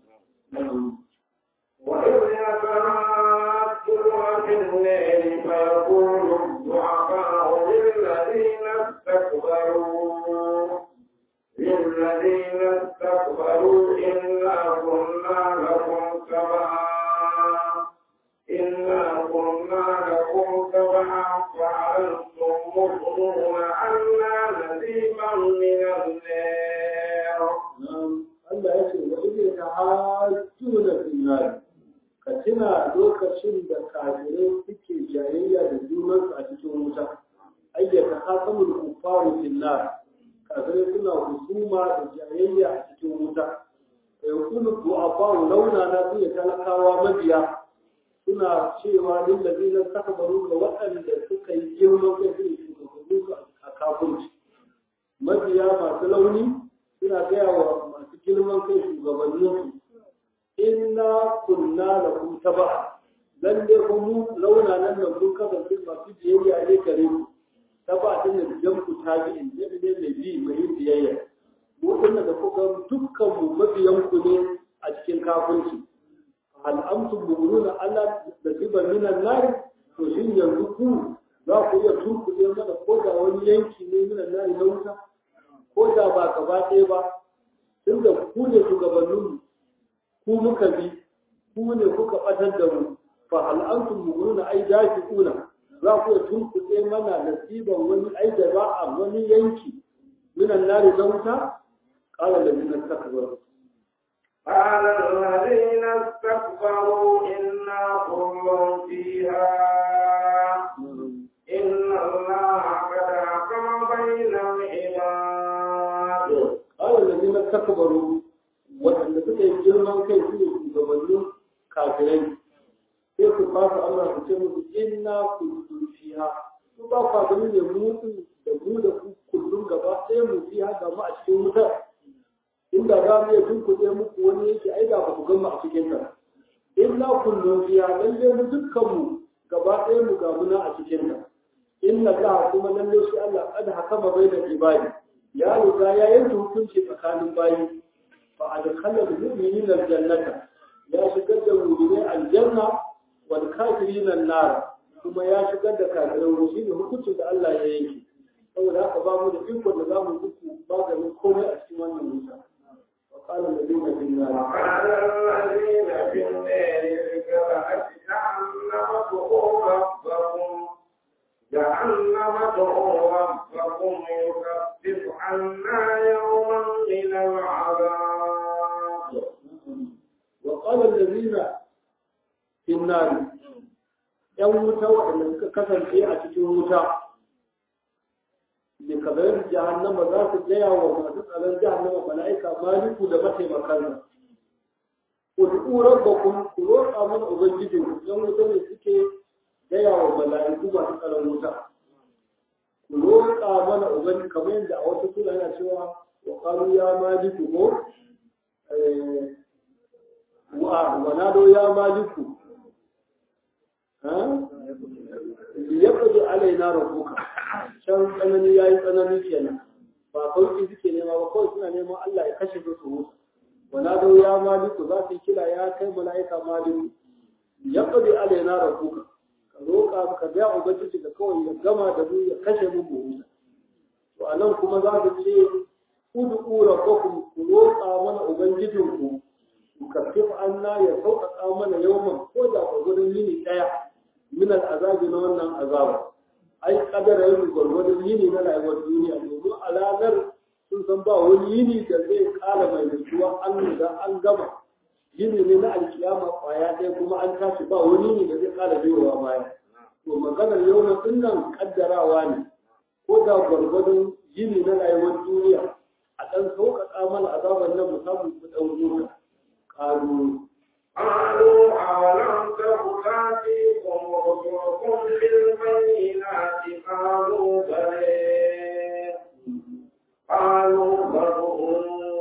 وإذ يتراءون في الليل فيقول الضعفاء للذين استكبروا للذين استكبروا إنا كنا لكم تبعا إنا كنا لكم تبعا فأنتم مؤمنون أنا نذيبا من النار Allah ya ce wa ile ta hajjuna finnari ka tuna lokacin da kafirai suke jayayya da junansu a cikin wuta ayyata hasamul kufaru fil nar kafirai suna husuma da jayayya a cikin wuta yakunu du'afa launa na su ya talakawa mabiya suna cewa lil ladina takbaru ga waɗanda suka yi girman kai su shugabannin su a kafirci mabiya masu launi suna gaya wa masu girman kai shugabannin su inna kunna lakum taba'a lalle ko mu launa nan da mun kasance masu biyayya ne gare ku taba din da jamku tabi'in ne ne mai bi mai yin biyayya mu dinna da kuka dukkan mu mabiyan ku ne a cikin kafirci hal amtum mu'minuna Allah da ziba minan nar to shin yanzu ku za ku iya turkuɗe mana ko da wani yanki ne minan nar na wuta ko da ba gaba ɗaya ba tunda ku ne shugabanninmu ku muka bi ku ne kuka ɓatar da mu fa hal antum mu'minuna ai dafiquna za ku iya tunkuɗe mana nasiban wani ai da ba a wani yanki minan nari na wuta qala ladina takbaru قال الذين استكبروا إنا كل فيها إن الله قد حكم بين العباد قال الذين takbaru waɗanda suka yi girman kai su ne shugabannin kafirai sai su ba su Allah su ce musu inna kullum fiha su ba ku gani ne mu da mu da ku kullum gaba ɗaya mu fiha ga mu a cikin wutar inda za mu iya tunkuɗe muku wani yake ai da ba ku gama a cikin ta inna kullum fiha lalle mu dukkan mu gaba ɗaya mu ga muna a cikin ta inna ka kuma lalle shi Allah kada hakama bai da ibadi ya riga ya yanke hukunci tsakanin bayi fa adkhala al-mu'minina al-jannata ya shigar da mu'minai aljanna wal kafirina an-nar kuma ya shigar da kafirai wuce ne hukuncin da Allah ya yanke saboda haka ba mu da iko da za mu duku maganin komai a cikin wannan wuta wa qala alladhina fi an-nar وقال الذين في النار لكفرة جهنم ادعوا ربكم جهنم ادعوا ربكم يكفر عنا يوما من العذاب وقال الذين في النار ‘yan wuta waɗanda suka kasance a cikin wuta, da kabarin jahannama za su gaya wa masu tsaron jahannama mala'ika maliku da mataimakansa. Kudu rabbakun ku roƙa mana Ubangijin ‘yan wuta ne suke gaya wa mala'iku masu tsaron wuta. Ku roƙa mana Ubangiji kamar yadda a wata sura yana cewa wa ƙalu ya maliku ko wa nado ya maliku liyaqdi alaina rabbuka can tsanani yayi tsanani kenan ba sauki suke nema ba kawai suna neman Allah ya kashe su su mutu wala da ya maliku za su kira ya kai mala'ika maliku liyaqdi alaina rabbuka ka roƙa ka ga ubangiji ka kawai ya gama da mu ya kashe mu mu mutu to anan kuma za su ce ud'u rabbakum ku roƙa mana ubangijinku ku kafif anna ya sauƙaƙa mana yawman ko da gwargwadon yini ɗaya min al'azabi na wannan azaba ai kadara yin gwargwadon yini na rayuwar duniya domin a ranar sun san ba wani yini da zai kara mai nutsuwa an da an gama yini ne na alkiyama kwaya ɗaya kuma an tashi ba wani yini da zai kara biyowa baya to maganar yau na nan kaddarawa ne ko da gwargwadon yini na rayuwar duniya a ɗan sauƙaƙa mana azabar nan mu samu mu ɗan zuwa ƙaru قالوا أولم تك تأتيكم رسلكم بالبينات قالوا بلى قالوا فادعوا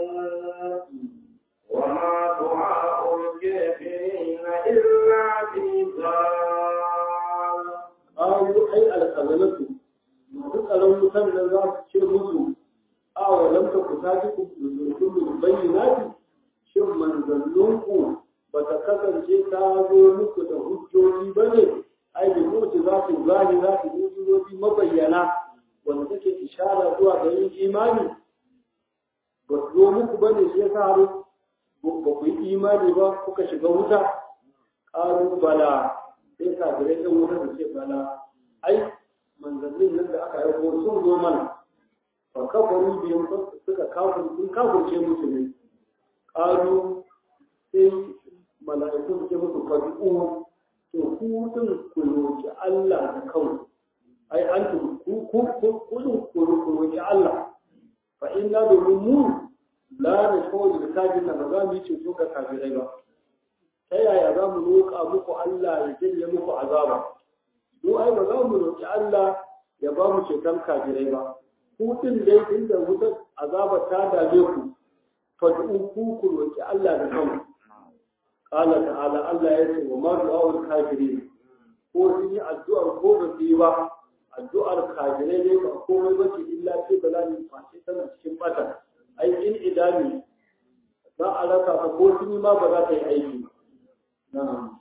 وما دعاء الكافرين إلا في ضلال قالوا أي الخزنة duk tsaron wutan nan za su ce musu a walam ta ku tafi ku zurfin bayyinati shin manzanninku ba ta kasance ta zo muku da hujjoji ba ne ai da mutu za su zani za su hujjoji mabayyana wanda take ishara zuwa ga yin imani ba su zo muku ba ne shi ya sa ba ku yi imani ba kuka shiga wuta ƙaru bala sai kafirai ɗan wuta da ce bala ai manzannin nan da aka haifo sun zo mana fa kafaru biyan suka kafin sun kafirce musu ne ƙaru sai mala'iku suke musu fadi'u to ku din ku roki Allah da kanku ai antum ku ku ku ku ku roƙi Allah fa inna domin mu la na kawai da kafin ba za mu yi ceto ga kafirai ba ta yaya za mu roƙa muku Allah ya janye muku azaba mu ai ba za mu roƙi Allah ya ba mu ceton kafirai ba ku din dai inda wutar azaba ta dame ku fad'u ku ku roƙi Allah da kanku qala ta'ala Allah ya ce wa ma du'a'ul kafirin ko sun yi addu'ar ko ba su yi ba addu'ar kafirai ne ba komai ba ce illa ce balani face tana cikin bata ai in idami za a raka ka ko sun yi ma ba za ta yi aiki na'am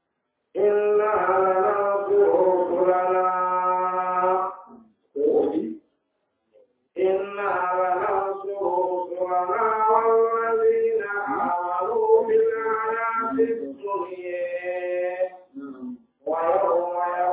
إنا لننصر رسلنا ko obi إنا لننصر رسلنا والذين آمنوا بالحياة الدنيا na'am ويوم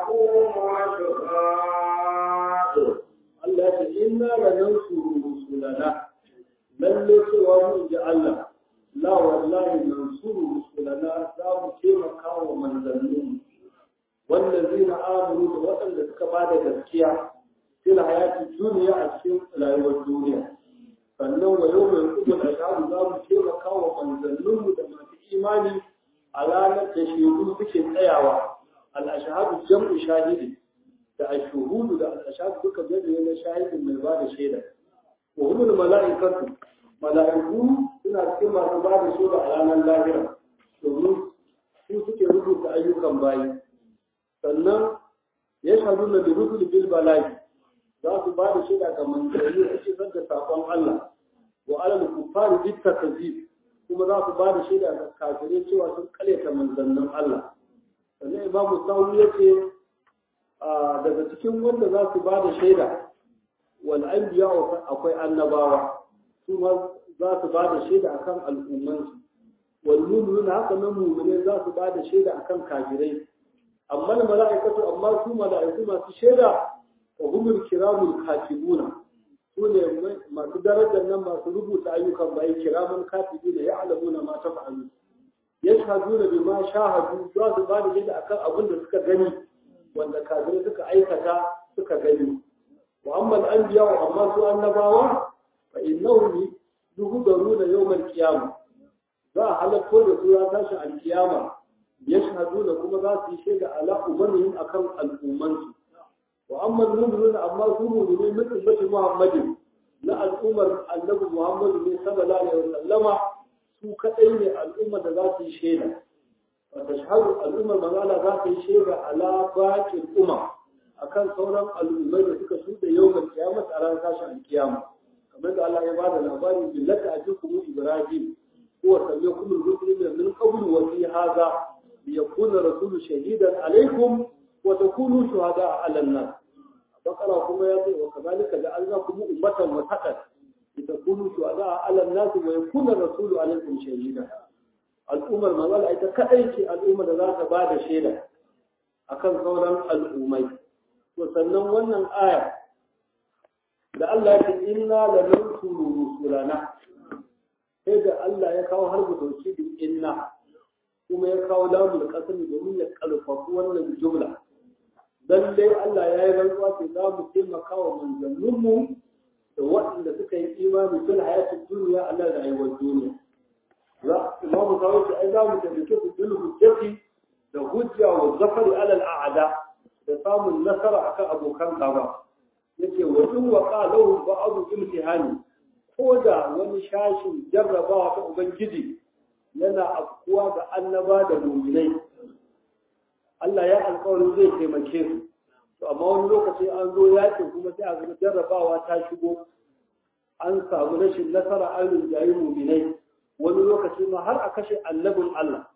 يقوم الأشهاد Allah ya ce inna la nansuru rusulana lalle cewa mun ji Allah la wallahi nansuru rusulana za mu taimaka wa manzannin wallazina amanu da waɗanda suka ba da gaskiya fil hayati duniya a cikin rayuwar duniya sannan wa yau mai kubul ashadu za mu taimaka wa manzanninmu da masu imani a ranar da shaidu suke tsayawa al-ashhadu jam'u shahidi da ashuhudu da al-ashhadu duka jami'i na shahidin mai ba da shaida wa humul mala'ikatu mala'iku suna cikin masu ba da shaida a ranar lahira domin su suke rubuta ayyukan bayi sannan ya shahadu na birusul bil bala'i za su ba da shaida ga manzanni a cikin da sakon Allah wa alal kufari bit takzib kuma za su ba da shaida ga kafirai cewa sun karyata manzannin Allah sannan imamu sawu yace daga cikin wanda za su ba da shaida wal anbiya akwai annabawa su ma za su ba da shaida akan al'ummansu wal mu'minuna haka nan mu'mine za su ba da shaida akan kafirai amma mala'ikatu amma su mala'iku masu shaida wa humul kiramul katibuna su ne masu darajar nan masu rubuta ayyukan bayi kiramun katibuna ya alamuna ma ta fa'alu yashhaduna bima shahadu za su ba da shaida akan abin da suka gani wanda kafirai suka aikata suka gani wa amma al-anbiya wa amma su annabawa fa innahum yuhdaruna yawm al-qiyamah za a halatto da su ya tashi al-qiyama yashhaduna kuma za su yi shaida ala umarnin akan al'ummansu wa amma al-mu'minuna amma su mu'minai min ummati muhammadin na al'ummar annabi muhammadu ne sallallahu alaihi wasallama su kadai ne al'ummar da za su yi shaida وتشهد الأمة مغالا ذات الشيء على باقي الأمم أكان صورا الأمة التي تسود يوم القيامة على كاشا القيامة كما قال الله عباد الأباري بالله أجوكم إبراهيم هو سميكم الرسل من قبل وفي هذا ليكون رسول شهيدا عليكم وتكونوا شهداء على الناس بقرة كما يقول وكذلك جعلناكم أمة وسطا لتكونوا شهداء على الناس ويكون الرسول عليكم شهيدا al'ummar manzala ita kaɗai ce al'ummar da za ta ba da shaida a kan sauran al'ummai. To sannan wannan aya da Allah ya ce inna la nansuru rusulana sai da Allah ya kawo har da inna kuma ya kawo lamul qasam domin ya karfafa wannan jumla dan dai Allah ya yi rantsuwa ce za mu taimaka wa manzanninmu da waɗanda suka yi imani fil hayatid duniya Allah da rayuwar duniya za imamu kawai ce ai za mu taimake su bil hujjati da hujja wa zafari alal a'ada da samun nasara akan abokan gaba yake wa in wa qalahu ba'd imtihani ko da wani shashin jarrabawa ta ubangiji yana afkuwa ga annaba da mu'minai Allah ya alƙawarin zai taimake su to amma wani lokaci an zo yakin kuma sai a ga jarrabawa ta shigo an samu rashin nasara an rinjayi mu'minai wani lokaci ma har a kashe annabin Allah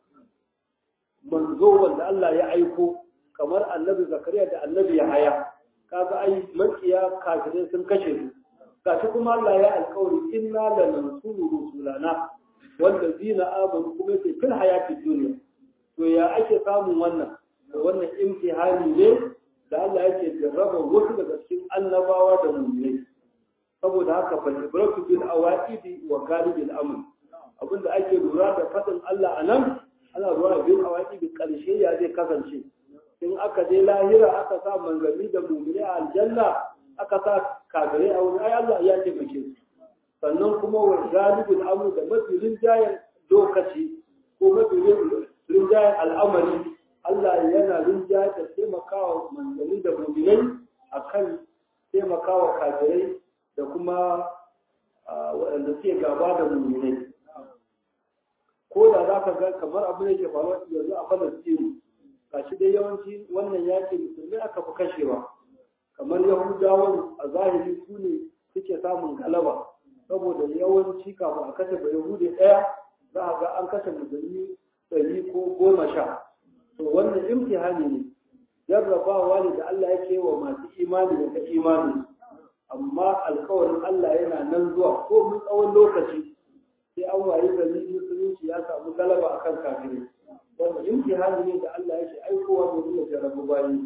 manzo wanda Allah ya aiko kamar annabi zakariya da annabi ya haya kaga ai makiya kafirai sun kashe su gashi kuma Allah ya alkawari inna la nansuru rusulana wanda zina amanu kuma yake fil hayati dunya to ya ake samun wannan wannan imtihani ne da Allah yake jarraba wasu daga cikin annabawa da mu'minai saboda haka fa ibratu bil awaidi wa galibil amr abinda ake lura da fadin Allah a nan ana lura bin awaki da ƙarshe ya zai kasance in aka je lahira aka sa manzanni da mumini a aljanna aka sa kafirai a wani ai Allah ya taimake su sannan kuma wa galibin amru da mafi rinjayen lokaci ko mafi rinjayen al'amari Allah yana rinjaye da taimakawa manzanni da muminai akan taimakawa kafirai da kuma waɗanda suke gaba da muminai ko da za ka ga kamar abin da ke faruwa yanzu a falastini gashi dai yawanci wannan yaƙi musulmi aka fi kashewa kamar yahudawan a zahiri su ne suke samun galaba saboda yawanci kafin a kashe ba yahudi ɗaya za a ga an kashe musulmi ɗari ko goma sha to wannan imtihani ne jarrabawa ne da Allah yake wa masu imani da ta imani amma alkawarin Allah yana nan zuwa ko mun tsawon lokaci sai an wayi gari musulunci ya samu galaba akan kafirai wanda imtihani ne da Allah yake aikowa domin ya jarrabu bayi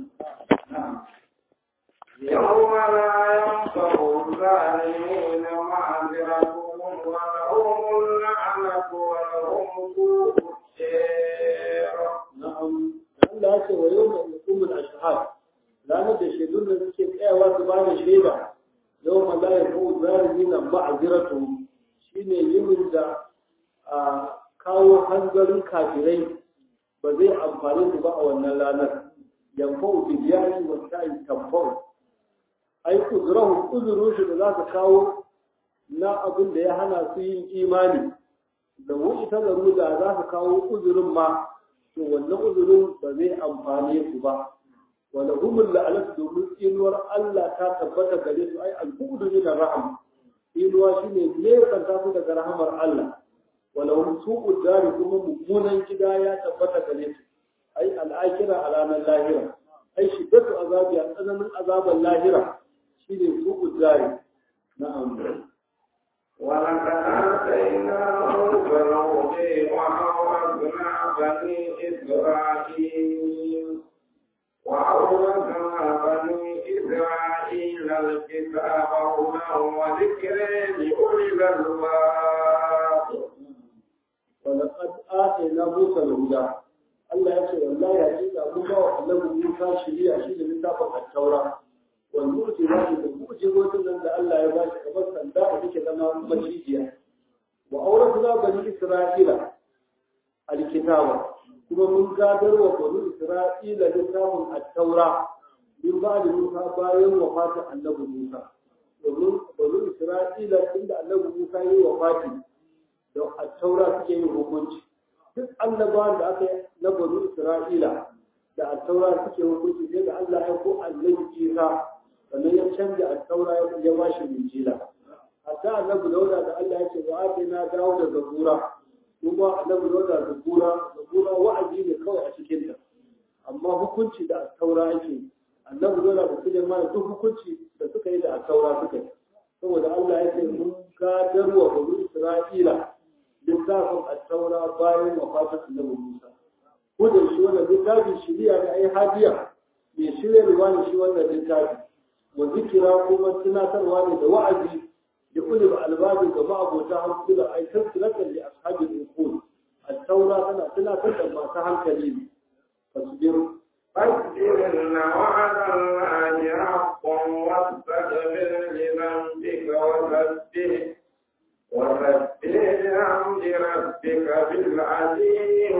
يوم لا ينفع الظالمين معذرتهم ولهم اللعنة ولهم سوء الدير na'am Allah ya ce wa yau mai hukumul ashhad ranar da shaidun da suke tsayawa su ba da shaida yau ma la yafu zalimina ma'aziratu shine yimin da a kawo hanzarin kafirai ba zai amfani su ba a wannan ranar yanfa'u bidiyani wa sa'i tamfa'u ai uzurahu uzuru shi da za su kawo na abin da ya hana su yin imani da wuce ta da za su kawo uzurin ma to wannan uzurin ba zai amfane su ba wala humul la'anat domin inuwar Allah ta tabbata gare su ai al-bu'du min raham inuwa shine ne kanta su daga rahamar Allah wala hum su'ud dari kuma mummunan gida ya tabbata gare su ai al-akhirah a ranar lahira ai shiddatu azabi a tsananin azaban lahira shine su'ud dari na'am ولقد آتينا موسى الهدى وأورثنا بني إسرائيل وأورثنا بني إسرائيل الكتاب هدى وذكر لأولي الألباب ولقد آتينا موسى الهدى Allah ya ce wallahi hakika mun ba wa annabi Musa shiriya shi da littafin at-Taura wal mu'jizati da mu'jizotun nan da Allah ya ba shi kamar sanda da take zama macijiya wa awrasna bani Isra'ila al-kitaba kuma mun gadar wa bani Isra'ila littafin at-Taura min ba da Musa bayan wafatin annabi Musa domin bani Isra'ila tunda annabi Musa ya yi wafati da at-Taura suke yin hukunci duk annabawan da aka yi na bani Isra'ila da attaura suke hukunci sai da Allah ya ko annabi Isa sannan ya canja attaura ya ba shi injila hatta annabi Dauda da Allah ya ce wa atina dawo da zabura kuma annabi Dauda zabura zabura wa'azi ne kawai a cikin ta amma hukunci da attaura ake annabi Dauda da Sulaiman duk hukunci da suka yi da attaura suka yi saboda Allah ya ce mun gadarwa bani Isra'ila littafin attaura bayan wafatin annabi Musa ko da shi wannan littafin shiriya da ai hadiya mai shiryarwa ne shi wannan littafi wa zikira kuma tunatarwa ne da wa'azi da ulul albabi ga ma'abota hankula ai tafsiratan li ashabil uqul at-taura tana tunatar da masu hankali ne fasbir فاصبر إن وعد الله حق واستغفر لذنبك وسبح وسبح بحمد ربك بالعشي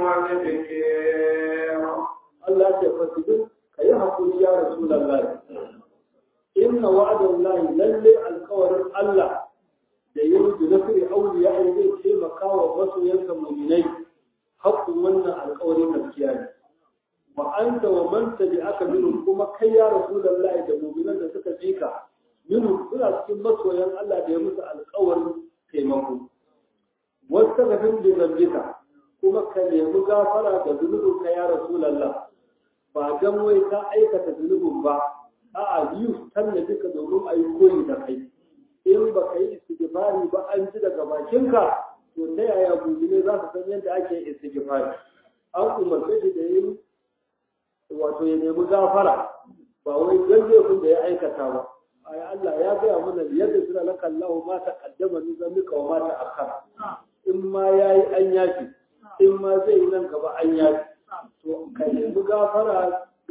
والذكر Allah ya ce fasbir kayi hakuri ya rasulullahi inna wa'adallahi lalle alkawarin Allah da yin da nasiri auliya ya zai taimaka wa masoyansa muminai haƙƙin wannan alkawarin gaskiya ne wa anta wa man tabi'aka minhum kuma kai ya rasulullahi da muminan da suka bi ka minhum suna cikin masoyan Allah da ya musu alkawarin taimako wasu gafin da zambika kuma ka nemi gafara da zunubin ka ya rasulallah ba dan wai ka aikata zunubin ba a'a biyu tanna duka domin a yi koyi da kai in ba ka yi istighfari ba an ji daga bakinka to ta yaya ne za su san yadda ake istighfari an umarce shi da yin wato ya nemi gafara ba wai dan laifin da ya aikata ba ai Allah ya gaya mana yadda suna laka Allah ma ta kaddama min zambika wa ma ta akhara in ma yayi an yafi in ma zai yi nan gaba an yafi to ka nemi gafara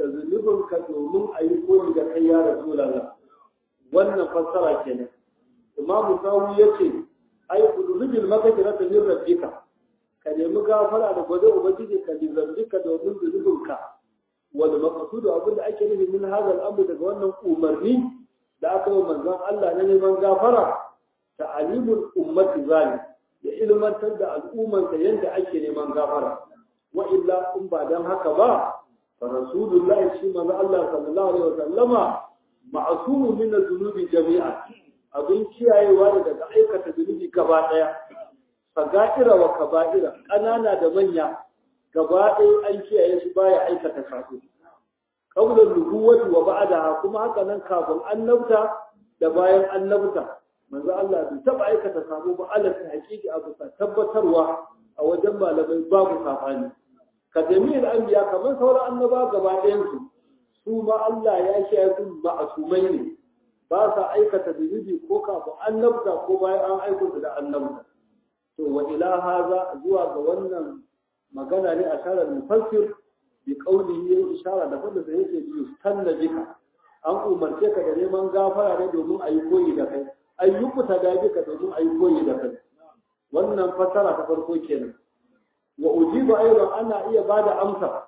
da zunubinka domin a yi koyi da kai ya rasulallah wannan fassara kenan imamu sawu ya ce ai zunubin magajira ta yin rabbika ka nemi gafara da gwada ubangiji ka lizambika domin zunubinka wani makasudu abin da ake nufi min hazal amru daga wannan umarni da aka yi manzon Allah na neman gafara ta alimul ummati zalim ya ilmantar da al'ummarsa yadda ake neman gafara wa illa in ba dan haka ba fa rasulullahi shi manzo Allah sallallahu alaihi wasallama ma'sumu min az-zunubi jami'a abin kiyayewa ne daga aikata zunubi gaba daya saga'ira wa kaba'ira kanana da manya gaba ɗaya an kiyaye shi baya aikata sabo qabla nubuwati wa ba'daha kuma haka nan kafin annabta da bayan annabta manzo Allah bai taba aikata sabo ba Allah ta hakiki abu sa tabbatarwa a wajen malamai babu safani ka jami'il anbiya kamar sauran annaba gaba ɗayan su su ma Allah ya kiyaye su ma'asumai ne ba sa aikata zunubi ko kafin annabta ko bayan an aiko su da annabta to wa ila haza zuwa ga wannan magana ne a sharar mufassir bi qawlihi ya ishara da fadda da yake biyu tanna bika an umarce ka da neman gafara ne domin a yi koyi da kai ayyuku ta da bika domin a yi koyi da kai wannan fassara ta farko kenan wa ujibu aidan ana iya bada amsa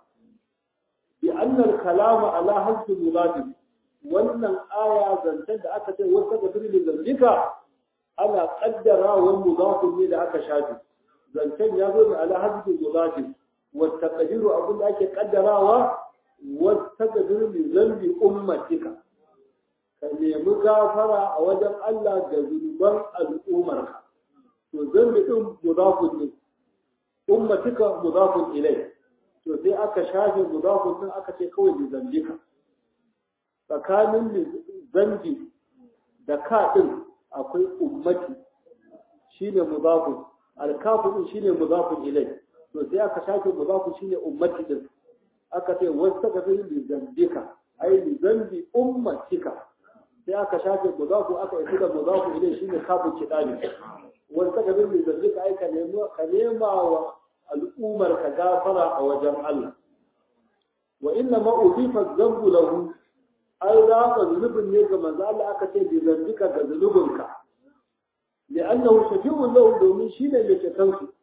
bi annal kalama ala hasbi muradi wannan aya zancen da aka ce wasu ga firilin zalika ana kaddara wa mudafin ne da aka shafi zancen ya zo ne ala hasbi mudafin wa taqdiru abin da ake kaddarawa wa taqdiru li zambi ummatika ka nemi gafara a wajen Allah ga zunuban al'ummarka to zambi din mudafin ne ummatika mudafin ilai to sai aka shafe mudafin din aka ce kawai li zambika tsakanin zambi da ka din akwai ummati shine mudafin alkafu din shine mudafin ilai to sai aka shafe mudafin shine ummati din aka ce wastaghfir li zambika ai li zambi ummatika sai aka shafe mudafu aka yi da mudafu ilai shine kafu kidani wastaghfir li zambika ai ka nemo ka nema wa al'ummar ka gafara a wajen Allah wa inna ma udifa zambu lahu an rafa zunubin ne ga manzo Allah aka ce bi zambika ga zunubinka li'annahu shafi'un lahu domin shine mai ceton su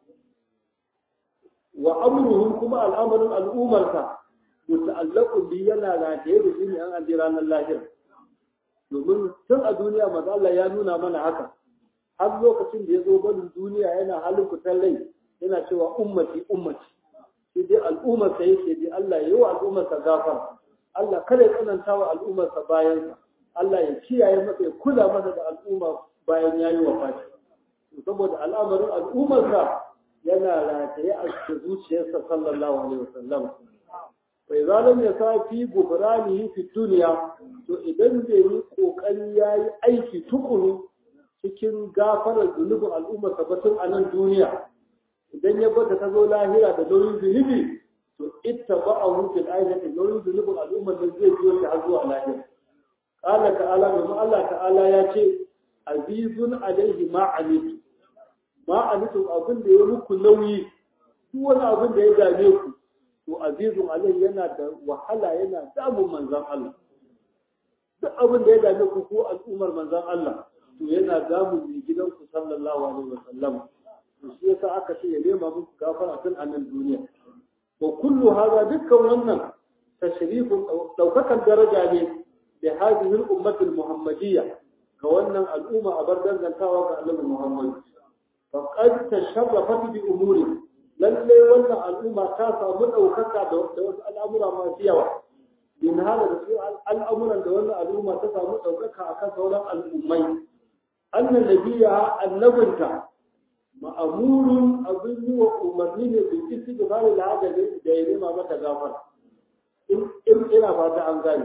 wa amruhum kuma al'amarin al'ummarka muta'allaqun bi yana rataye da shi ne an aje ranar lahira domin tun a duniya manzo Allah ya nuna mana haka har lokacin da ya zo barin duniya yana halin fitar rai yana cewa ummati ummati sai dai al'ummar sa yake dai Allah ya yi wa al'ummar sa gafara Allah kada ya tsananta wa al'ummar sa bayan Allah ya kiyaye masa ya kula masa da al'umma bayan yayi wafati saboda al'amarin al'ummar sa yana rataye a cikin zuciyarsa sallallahu alaihi wasallam fa idza lam yasafi gubranihi fi dunya to idan bai yi kokari yayi aiki tukuru cikin gafarar zunubin al'ummar sa batun a nan duniya idan ya bata ta zo lahira da nauyin zunubi to ittaba'ahu fil ayati nauyin zunubin al'ummar da zai biyo shi har zuwa lahira qala ta'ala domin Allah ta'ala ya ce azizun alaihi ma anitu ma anitum abin da ya muku nauyi duk wani abin da ya dame ku to azizun alaihi yana da wahala yana damun manzon Allah duk abin da ya dame ku ko al'ummar manzon Allah to yana damun mai gidanku sallallahu alaihi wasallam shi yasa aka ce ya nema muku gafara tun a nan duniya wa kullu hada dukkan wannan tashrifun daukakan daraja ne da hadhihi al-ummah al-muhammadiyya ga wannan al'umma a bar dangantawa ga annabi Muhammad faqad tasharrafat bi umuri lalle wannan al'umma ta samu daukaka da wasu al'amura masu yawa bin hala da su al'amuran da wannan al'umma ta samu daukaka akan sauran al'ummai annan nabiya annabinta ma'amurun abin yi wa umarni ne bin isi da bari da da ya nema mata gafara in ina fata an gani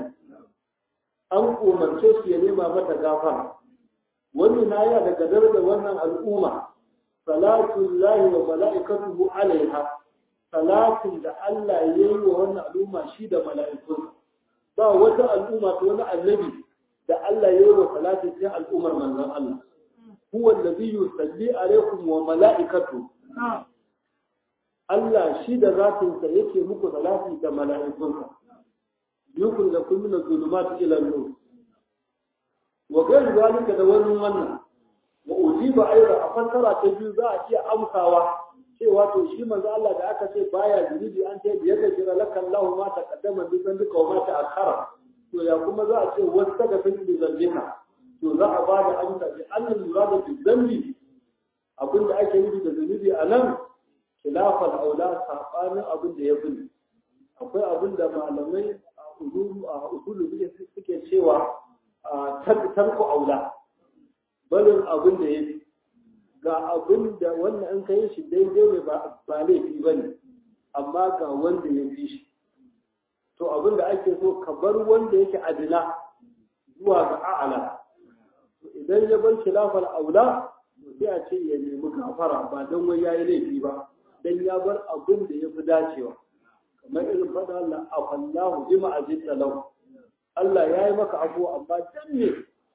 an umarce shi ya nema mata gafara wani na ya daga darajar wannan al'umma salatun lahi wa mala'ikatuhu alaiha salatin da Allah ya yi wa wannan al'umma shi da mala'ikun ba wata al'umma ta wani annabi da Allah ya yi wa salatin sai al'ummar manzon Allah huwa allazi yusalli alaikum wa mala'ikatu Allah shi da zatinsa yake muku salati da mala'ikunsa yukun da kun mina zulumat ila nur wa gairu zalika da wani wannan wa ujiba aida a fassara ta biyu za a iya amsawa cewa to shi manzo Allah da aka ce baya zunubi an ce biyar da jira laka Allah ma ta kaddama bi zalika wa ma ta akhara to ya kuma za a ce wasu daga fi bi zalika to za a bada amsa bi annal murada bi zambi abinda ake nufi da zunubi a nan khilafal aula sabanin abin da ya fi akwai abin da malamai a usulu a usulu suke cewa tarku aula barin abin da ya fi ga abin da wannan an kai shi daidai ne ba laifi ba ne amma ga wanda ya fi shi to abin da ake so ka bar wanda yake adina zuwa ga a'ala idan ya bar khilafal aula to sai a ce ya nemi gafara ba don wai yayi laifi ba dan ya bar abin da ya fi dacewa kamar irin faɗa Allah afallahu bima azita lahu Allah ya yi maka abu amma dan ne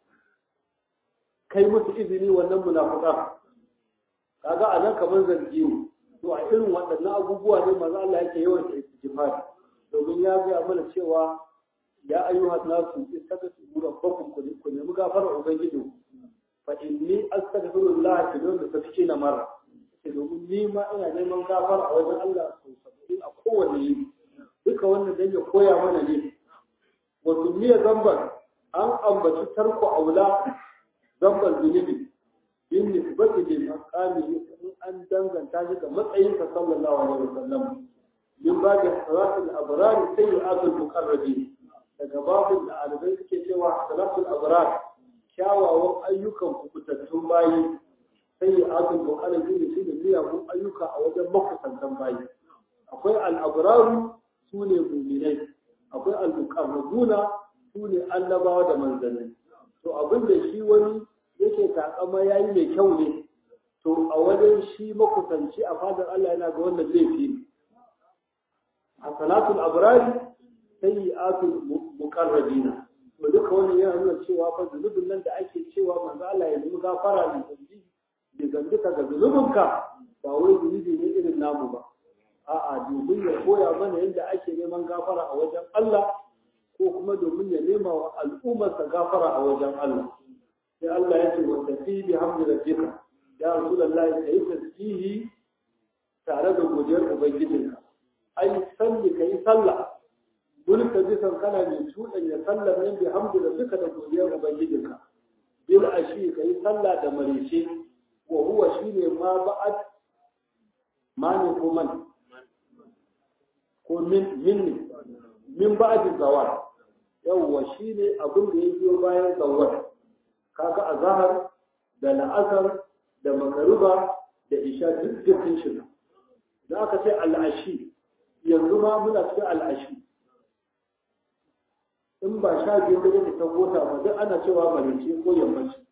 kai musu izini wannan munafuka kaga a nan kamar zargi ne to a irin waɗannan abubuwa ne maza Allah yake yawan istighfar domin ya ga mana cewa ya ayyuha nasu istaghfiru rabbakum ku nemi gafara ubangiji fa inni astaghfirullah bidon da tafki na mara sai domin ni ma ina neman gafara a wajen Allah sau saba'in a kowane yini duka wannan dan ya koya mana ne wa miya zamban an ambaci tarko aula zamban zunubi bin nisbati lil maqami in an danganta shi ga matsayin sa sallallahu alaihi wasallam min babi salatul abrar sayyi'atul muqarrabin daga babin da alibai suke cewa salatul abrar kyawawan ayyukan kubutattun bayi sayyi'atul muqarrabin shi ne miyagun ayyuka a wajen makusantan bayi akwai al-abraru sune mu'minai akwai al-muqarrabuna sune annabawa da manzanni to abin da shi wani yake takama ya yi mai kyau ne to a wajen shi makusanci a fadar Allah yana ga wannan laifi ne a salatul abrari sai yi atul muqarrabina to duka wannan yana nuna cewa fa zunubin nan da ake cewa manzo Allah ya nemi gafara ne zambi da zambika ga zunubinka ba wai zunubi ne irin namu ba a'a domin ya koya mana yadda ake neman gafara a wajen Allah ko kuma domin ya nema wa al'ummarsa gafara a wajen Allah sai Allah ya ce wa tafi bi hamdi rabbika ya rasulullahi kai tasbihi tare da godiyar ubangijinka ai salli kai sallah mulka bisan kana mai tudan ya sallar nan bi hamdi rabbika da godiyar ubangijinka bil ashi kai sallah da marice wa huwa shine ma ba'ad mani ko man ko min min min ba'd zawal yawwa shine abin da ya biyo bayan zawal kaga azhar da la'asar da magaruba da isha duk dukkan shi da aka ce al'ashi yanzu ma muna cikin al'ashi in ba sha biyu da yake ta gota ba duk ana cewa marice ko yammaci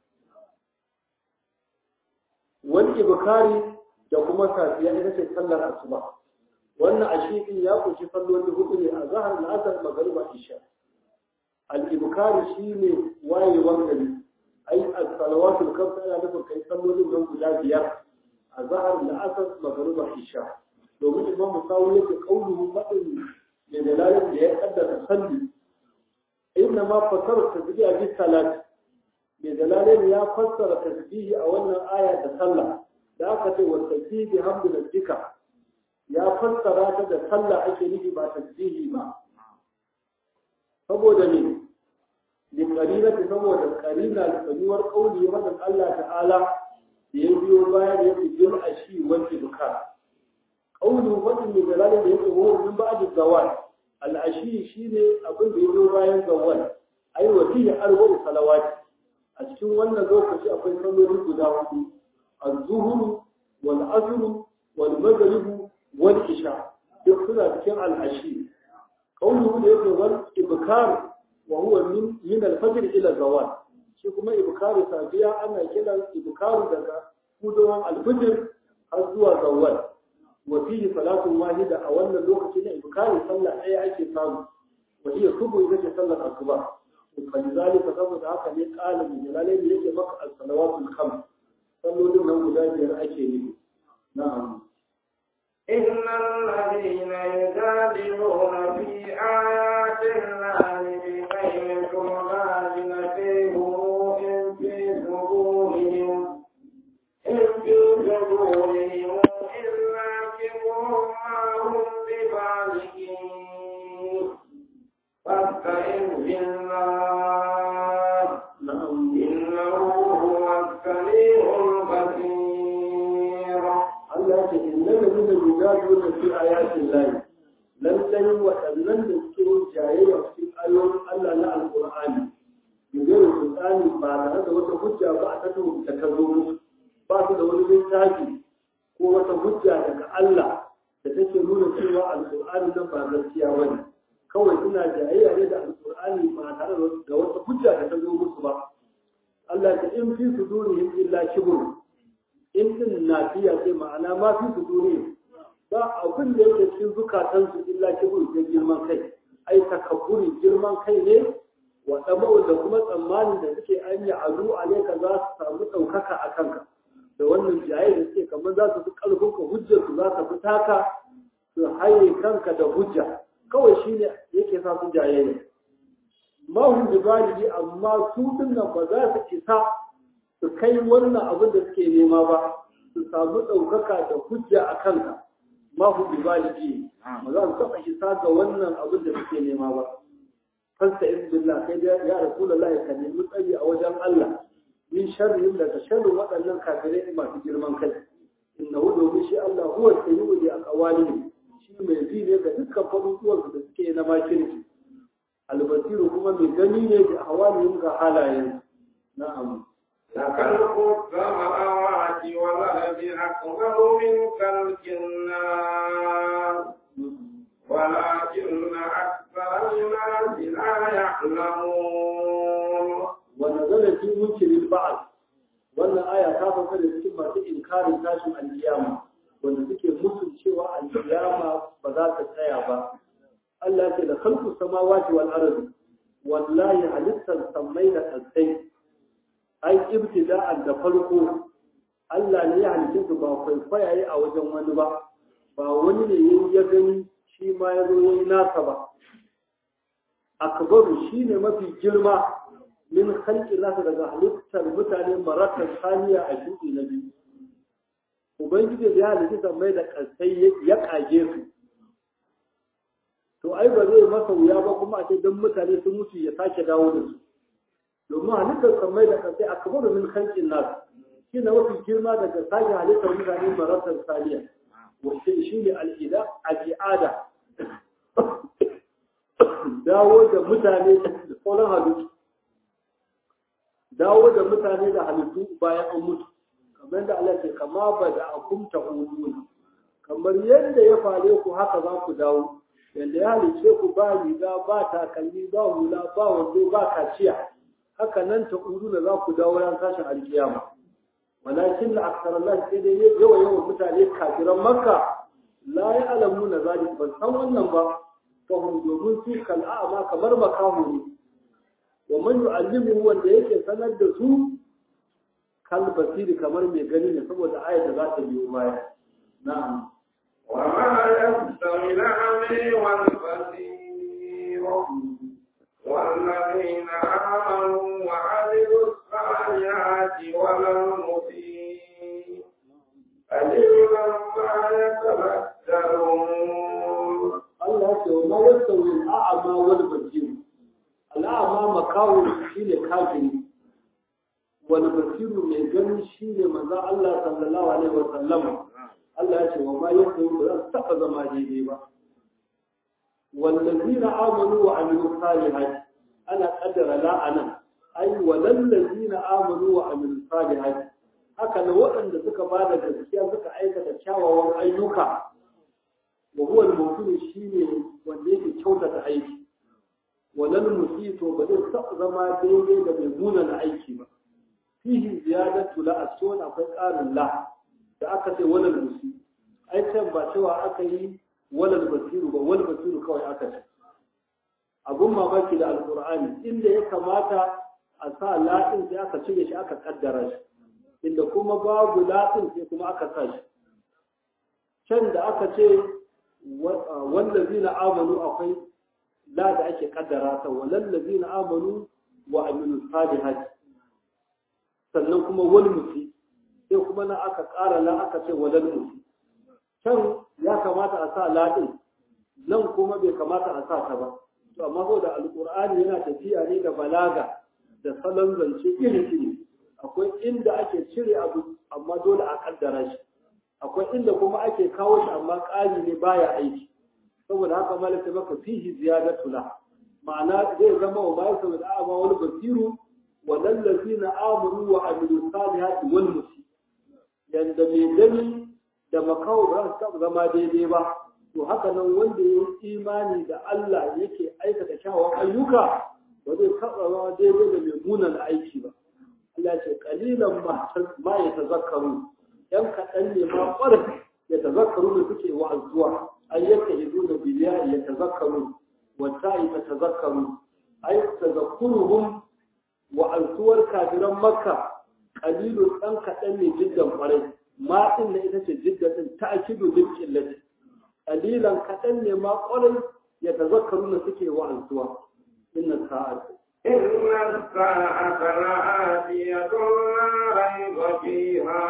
wani ibukari da kuma safiya ita ce sallar asuba wannan ashi din ya kunshi salloli hudu ne a zahar la'asar magariba isha al-ibukari shine wayewar gari ai as-salawatul khams ana nufin kai sallolin nan guda biyar a zahar da asar magruba isha domin imam musawi yake kauluhu fadin da dalalin da ya kaddara salli inna ma fasara tasbihi bi salat da dalalin ya fassara tasbihi a wannan aya da sallah da aka ce wa tasbihi hamdu rabbika ya fassara ta da sallah ake nufi ba tasbihi ba saboda ne لقرينة سموة القرينة لسنوار قولي مثل الله تعالى يبيو بايد يبيو الأشي والإبكار قوله فتن من دلالة يبيو من بعد الزوال الأشي شيني أقول بيبيو بايد الزوال أي وفيه أربع صلوات أشكو وانا ذوق شيء أقول صلوا قدامه الظهر والعصر والمغرب والعشاء يقصد كم العشي قوله يبيو والإبكار وهو من من الفجر الى الزوال shi kuma ibkaru safiya ana kiran ibkaru daga kudowan alfijir har zuwa zawal wa fihi salatun wahida a wannan lokaci na ibkaru sallah ɗaya ake samu wa hiya subu ita ce sallar asuba fa lidhalika saboda haka ne qala min jalalaini yake maka as-salawatul khams sallolin nan guda biyar ake nufi na'am إن الذين يجادلون في آيات الله yujadiluna fi ayatin lahi lallai waɗannan da suke yin jayayya cikin ayoyin Allah na alƙur'ani bigayar sultani ba tare da wata hujja ba a tattau da ta zo musu ba su da wani littafi ko wata hujja daga Allah da take nuna cewa alƙur'ani nan ba gaskiya ba ne kawai suna jayayya ne da alƙur'ani ba tare da wata hujja da ta zo musu ba Allah ta in fi sudurihim illa kibr in din nafiya sai ma'ana ma fi sudurihim ba abin da yake cikin zukatansu illa kibir da girman kai ai takabburi girman kai ne wa tabu da kuma tsammani da suke an yi azu alaika za su samu ɗaukaka a kanka da wannan jaye da suke kamar za su fi ƙarfin ka hujjar su za ta fi taka su haye kanka da hujja kawai shine yake sa su jaye ne ma hum bi baligi amma su din nan ba za su isa su kai wannan abin da suke nema ba su samu ɗaukaka da hujja a kanka ma hu bi baligi ba za su taɓa isa ga wannan abin da suke nema ba fasta in billah kai da ya rasulullahi ka nemi tsari a wajen Allah min sharrin daga sharrin waɗannan kafirai masu girman kai inna hu domin shi Allah huwa sayyidu li aqwalihim shi mai ji ne ga dukkan faruwar da suke na makirci albasiru kuma mai gani ne da hawalihim ga halayen na'am لخلق السماوات والأرض أكبر من خلق الناس ولكن أكثر الناس لا يعلمون ونزل في منكر البعث wannan aya ta sauka da cikin masu inkarin tashin alkiyama wanda suke musun cewa alkiyama ba za ta tsaya ba Allah ce da khalqu samawati wal ardi wallahi halittar sammai da kasai ai ibtida'an da farko Allah ne ya halitta su ba kwaikwaya yi a wajen wani ba ba wani ne yayi ya gani shi ma ya zo yayi nasa ba akbaru shine mafi girma min khalqi nasa daga halittar mutane marakan saniya a shuɗi na biyu ubangiji da ya halitta mai da kasai ya kage su to ai ba zai masa wuya ba kuma a ce don mutane sun mutu ya sake dawo da su domin halittar samai da kasai a kamar min khalqin nas shi ne mafi girma daga sake halittar mutane marakan saniya wacce shi ne al'ida al'ada dawo da mutane da sauran halittu dawo da mutane da halittu bayan an mutu kamar da Allah ce kama ba da akumta uluna kamar yadda ya fare ku haka za ku dawo yadda ya halice ku ba riga ba takalmi ba hula ba wando ba kaciya haka nan ta uluna za ku dawo ran tashin alkiyama walakin la aksar Allah sai dai yawa yawan mutane kafiran makka la ya alamu na zalik ban san wannan ba fahim domin su kal'a'ama kamar makamu ne wa man yu'allimu wanda yake sanar da su kal basiri kamar mai gani ne saboda ayat da za ta biyo baya na'am وما يستوي الأعمى والبصير والذين آمنوا وعملوا الصالحات ولا المسيء قليلا ما يتذكرون Allah ce wa ma yastawi al'a'ma wal basir al'a'ma makawo shine kafiri wal basir mai gani shine manzo Allah sallallahu alaihi wa sallam Allah ya ce wa ma yastawi ba za su taba zama daidai ba wallazina amanu wa amilu salihati ana kaddara la'anan ai walallazina amanu wa amilu salihati haka ne waɗanda suka ba da gaskiya suka aikata kyawawan ayyuka wa huwa al-mu'min shine wanda yake kyautata aiki walal musito ba zai taɓa zama daidai da mai munana aiki ba fihi ziyadatu la asuna akwai ƙarin la da aka ce walal musi ai can ba cewa aka yi walal basiru ba wal basiru kawai aka ce abun mamaki da alqur'ani inda ya kamata a sa la'in sai aka cire shi aka kaddara shi inda kuma babu la'in sai kuma aka sa shi can da aka ce wallazina amanu akwai la da ake kaddara ta walallazina amanu wa amilu salihati sannan kuma wal musi sai kuma na aka ƙara la aka ce walal musi can ya kamata a sa la din nan kuma bai kamata a sa ta ba to amma saboda alqur'ani yana tafiya ne da balaga da salon zance iri iri akwai inda ake cire abu amma dole a kaddara shi akwai inda kuma ake kawo shi amma ƙari ne baya aiki saboda haka malaka maka fihi ziyadatu la ma'ana zai zama wa bayan saboda a'ama wal basiru wa lallazina amanu wa amilu salihati wal musi yanda mai gani da makawo ba su taɓa zama daidai ba to haka nan wanda ya yi imani da Allah yake aikata kyawawan ayyuka ba zai taɓa zama daidai da mai munan aiki ba Allah ce kalilan ma ya tazakkaru yan kaɗan ne ma ƙwarar ya tazakkaru da suke wa'azuwa ai yake hidu da biliya ya tazakkaru wata yi ta tazakkaru ai tazakkuruhum wa'azuwar kafiran makka kalilu ɗan kaɗan ne jiddan ƙwarai ma ɗin na ita ce jiddan ɗin ta akidu bil qillati kalilan kaɗan ne ma ƙwarai ya tazakkaru da suke wa'azuwa inna sa'atu إن الساعة لآتية لا ريب فيها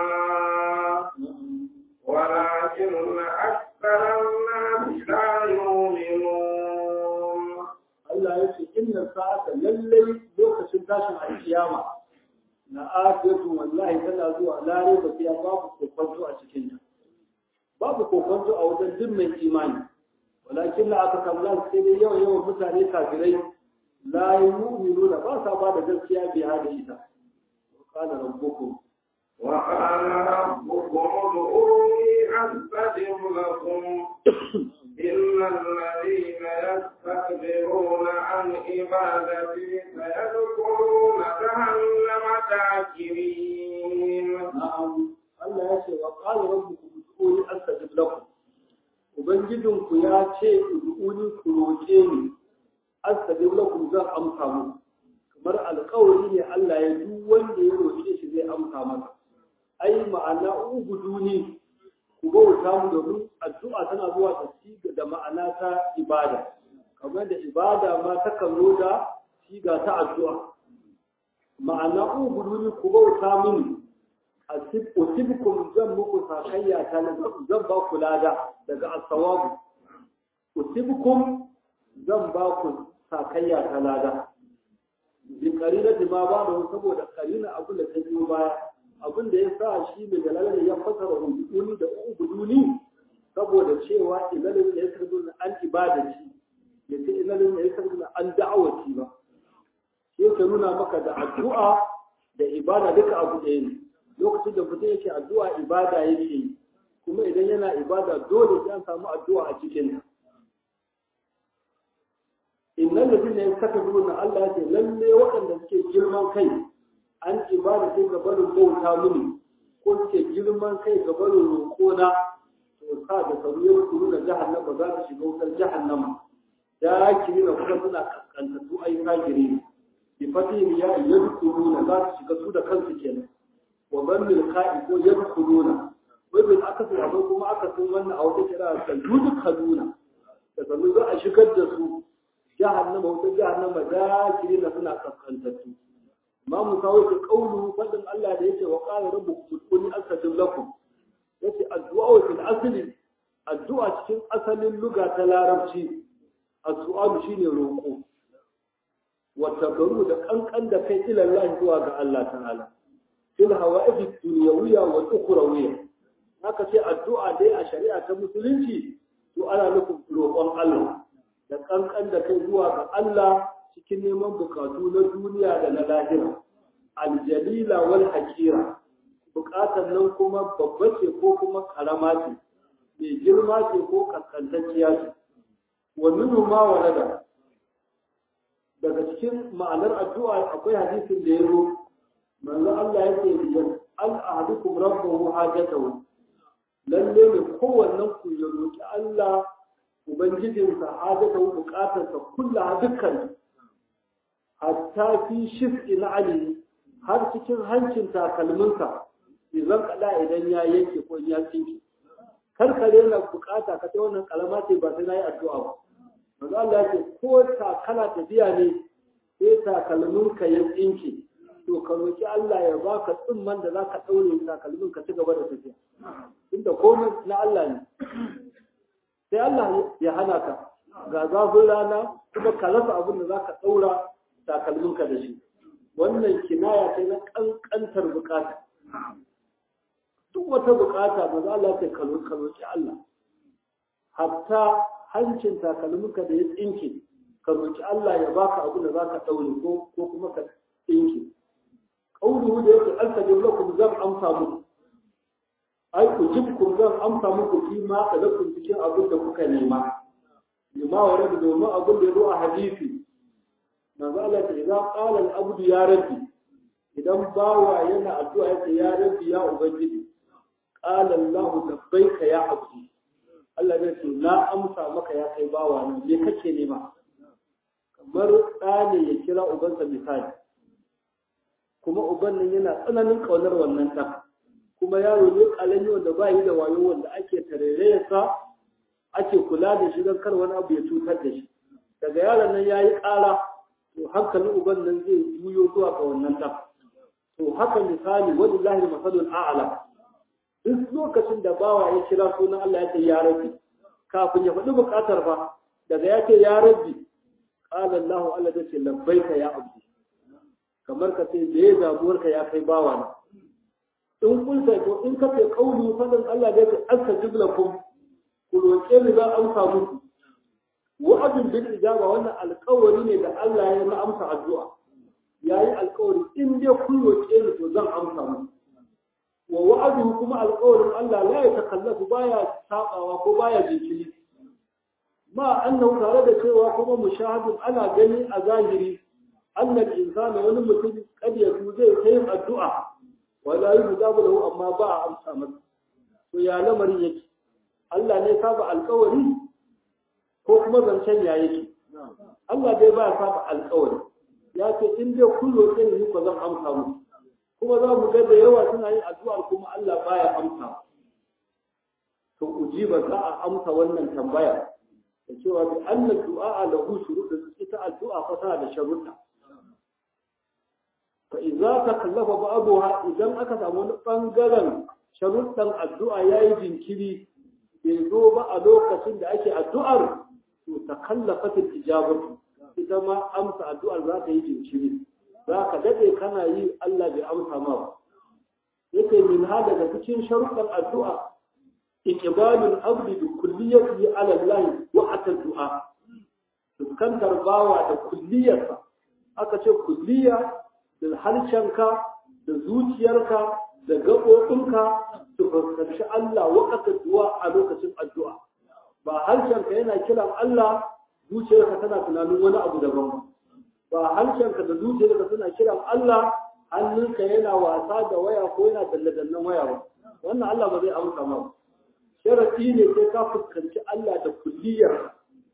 ولكن أكثر الناس لا يؤمنون Allah ya ce inna sa'ata lallai lokacin tashin alkiyama na afiyatu wallahi tana zuwa lare ba fiya babu kokonto a cikin ta babu kokonto a wajen duk mai imani walakin la aka kamla sai dai yawan yawan mutane kafirai la yu'minuna ba sa ba da gaskiya bi hada ita wa qala rabbukum وقال ربكم ادعوني أستجب لكم إن الذين يستكبرون عن عبادتي سيدخلون جهنم داخرين na'am Allah ya ce wa qala rabbukum ud'uni astajib lakum ubangijinku ya ce ud'uni ku roƙe ni astajib lakum zan amsa muku kamar alƙawari ne Allah ya duk wanda ya roƙe shi zai amsa masa ai ma'ana ubuduni ku bauta mu domin addu'a tana zuwa ta siga da ma'ana ta ibada kamar da ibada ma ta kan zo da siga ta addu'a ma'ana ubuduni ku bauta mini usibkum zan muku sakayya ta zan ba ku lada daga as-sawabu usibkum zan ba ku sakayya ta lada bi karina ma ba da saboda karina abin da ta biyo baya abin da ya sa shi mai dalalar ya fasara ubuduni da ubuduni saboda cewa ilalin ya sardu na an ibadaci ya ce ilalin ya sardu na an da'awaci ba shi yake nuna maka da addu'a da ibada duka abu ɗaya ne lokacin da mutum yake addu'a ibada yake yi kuma idan yana ibada dole sai an samu addu'a a cikin innal ladina yastakbiruna Allah ya ce lalle waɗanda suke girman kai an ibada sai ga barin bauta mini ko suke girman kai ga barin roƙona to sa da sauriyar kuru da jahannama za su shiga wutar jahannama da kiri na kuma suna kaskanta su ai kagire bi fatihi ya yadkhuluna za su shiga su da kansu kenan wa dhammil qa'i ko yadkhuluna wai bil akasi akwai kuma akasin wannan a wata kira ta yudkhaluna da sanu za a shigar da su jahannama wutar jahannama da kiri na suna kaskantattu ma mu kawo ki kaulu fadin Allah da yake wa qala rabbukum ud'uni astajib lakum yace addu'a fil asli addu'a cikin asalin luga ta larabci as-su'alu shine roƙo wa tabaru da kankan da kai ila Allah zuwa ga Allah ta'ala fil hawa'id dunyawiyya wa ukhrawiyya haka ce addu'a dai a shari'a ta musulunci to ana nufin roƙon Allah da kankan da kai zuwa ga Allah cikin neman bukatu na duniya da na lahira aljalila wal hakira bukatar nan kuma babba ce ko kuma karama ce mai girma ce ko kaskantacciya ce wa minhu ma walada daga cikin ma'anar addu'a akwai hadisin da ya zo manzo Allah yake biyan al ahadukum rabbahu hajatahu lalle ne kowannen ku ya roki Allah ubangijinsa hajatahu bukatarsa kullaha dukkan hatta fi shif'i na ali har cikin hancin takalminsa idan kada idan ya yanke ko ya tsinke kar ka rena bukata ka ta wannan kalama ce ba sai nayi addu'a ba manzo Allah ya ce ko takala tafiya ne sai takalminka ya tsinke to ka roki Allah ya baka tsimman da zaka daure takalmin ka ci gaba da tafiya inda komai na Allah ne sai Allah ya hana ka ga zafin rana kuma ka rasa abin da zaka daura takalminka da shi wannan kinaya ce na kankantar bukata duk wata bukata ba za Allah ta kalroki Allah hatta hancin takalminka da ya tsinke ka roki Allah ya baka abu da zaka daure ko ko kuma ka tsinke qawluhu da yake altajib lakum zan amsa muku ai ujibkum zan amsa muku fi ma talakum cikin abin da kuka nema lima wa rabbi domin abin da ya zo a hadisi manzo Allah ta idan qala al-abdu ya rabbi idan bawa yana addu'a yace ya rabbi ya ubangiji qala Allah labbaika ya abdi Allah zai ce na amsa maka ya kai bawa nan me kake nema kamar ɗa ne ya kira ubansa misali kuma uban nan yana tsananin ƙaunar wannan ɗan kuma yaro ne ƙalami wanda ba yi da wayo wanda ake tarairayarsa ake kula da shi don kar wani abu ya cutar da shi daga yaron nan ya yi ƙara to hankalin uban nan zai juyo zuwa ga wannan ɗan to haka misali wani lahir masalul a'ala duk lokacin da bawa ya kira sunan Allah ya ce ya rabbi kafin ya faɗi buƙatar fa daga ya ce ya rabbi qala Allah Allah ta ce labbaika ya abdi kamar ka ce me ya damuwarka ya kai bawa na in kulta to in ka ce kauli fadin Allah da yake astajib lakum ku roƙe ni za amsa muku wa'adun bil ijaba wannan alƙawari ne da Allah ya na amsa addu'a yayi alƙawari in dai kun roƙe ni to zan amsa muku wa wa'aduhu kuma alƙawarin Allah la ya takallafu baya sabawa ko baya jinkiri ma annahu tare da cewa kuma mushahadun ana gani a zahiri annal insana wani mutum kad ya zai ta yin addu'a wala yi mujabu lahu amma ba a amsa masa to ya lamarin yake Allah ne saba alƙawari ko kuma zancen ya yake Allah dai ba ya saba alƙawari ya ce in dai kullo sai ni ko zan amsa muku kuma za mu ga da yawa suna yin addu'a kuma Allah baya amsa to ujiba za a amsa wannan tambaya da cewa bi anna du'a lahu shurut ita addu'a fa tana da sharuɗa fa idza takallafa ba'daha idan aka samu wani bangaren sharuɗan addu'a yayi jinkiri bai zo ba a lokacin da ake addu'ar to takallafat al-ijabatu ita ma amsa addu'ar za ta yi jinkiri za ka daɗe kana yi Allah bai amsa ma ba yake min ha daga cikin sharuɗan addu'a iqbalul abdi bi kulliyati ala Allah wa hatta du'a fuskantar bawa da kulliyarsa aka ce kulliya da harshenka da zuciyarka da gaɓoɓinka su fuskanci Allah wa hatta du'a a lokacin addu'a ba harshenka yana kiran Allah zuciyarka tana tunanin wani abu daban ba ba harshenka da zuciyarka suna kiran Allah hannunka yana wasa da waya ko yana dalle-dallen waya ba wannan Allah ba zai amsa ma sharadi ne sai ka fuskanci Allah da kulliyar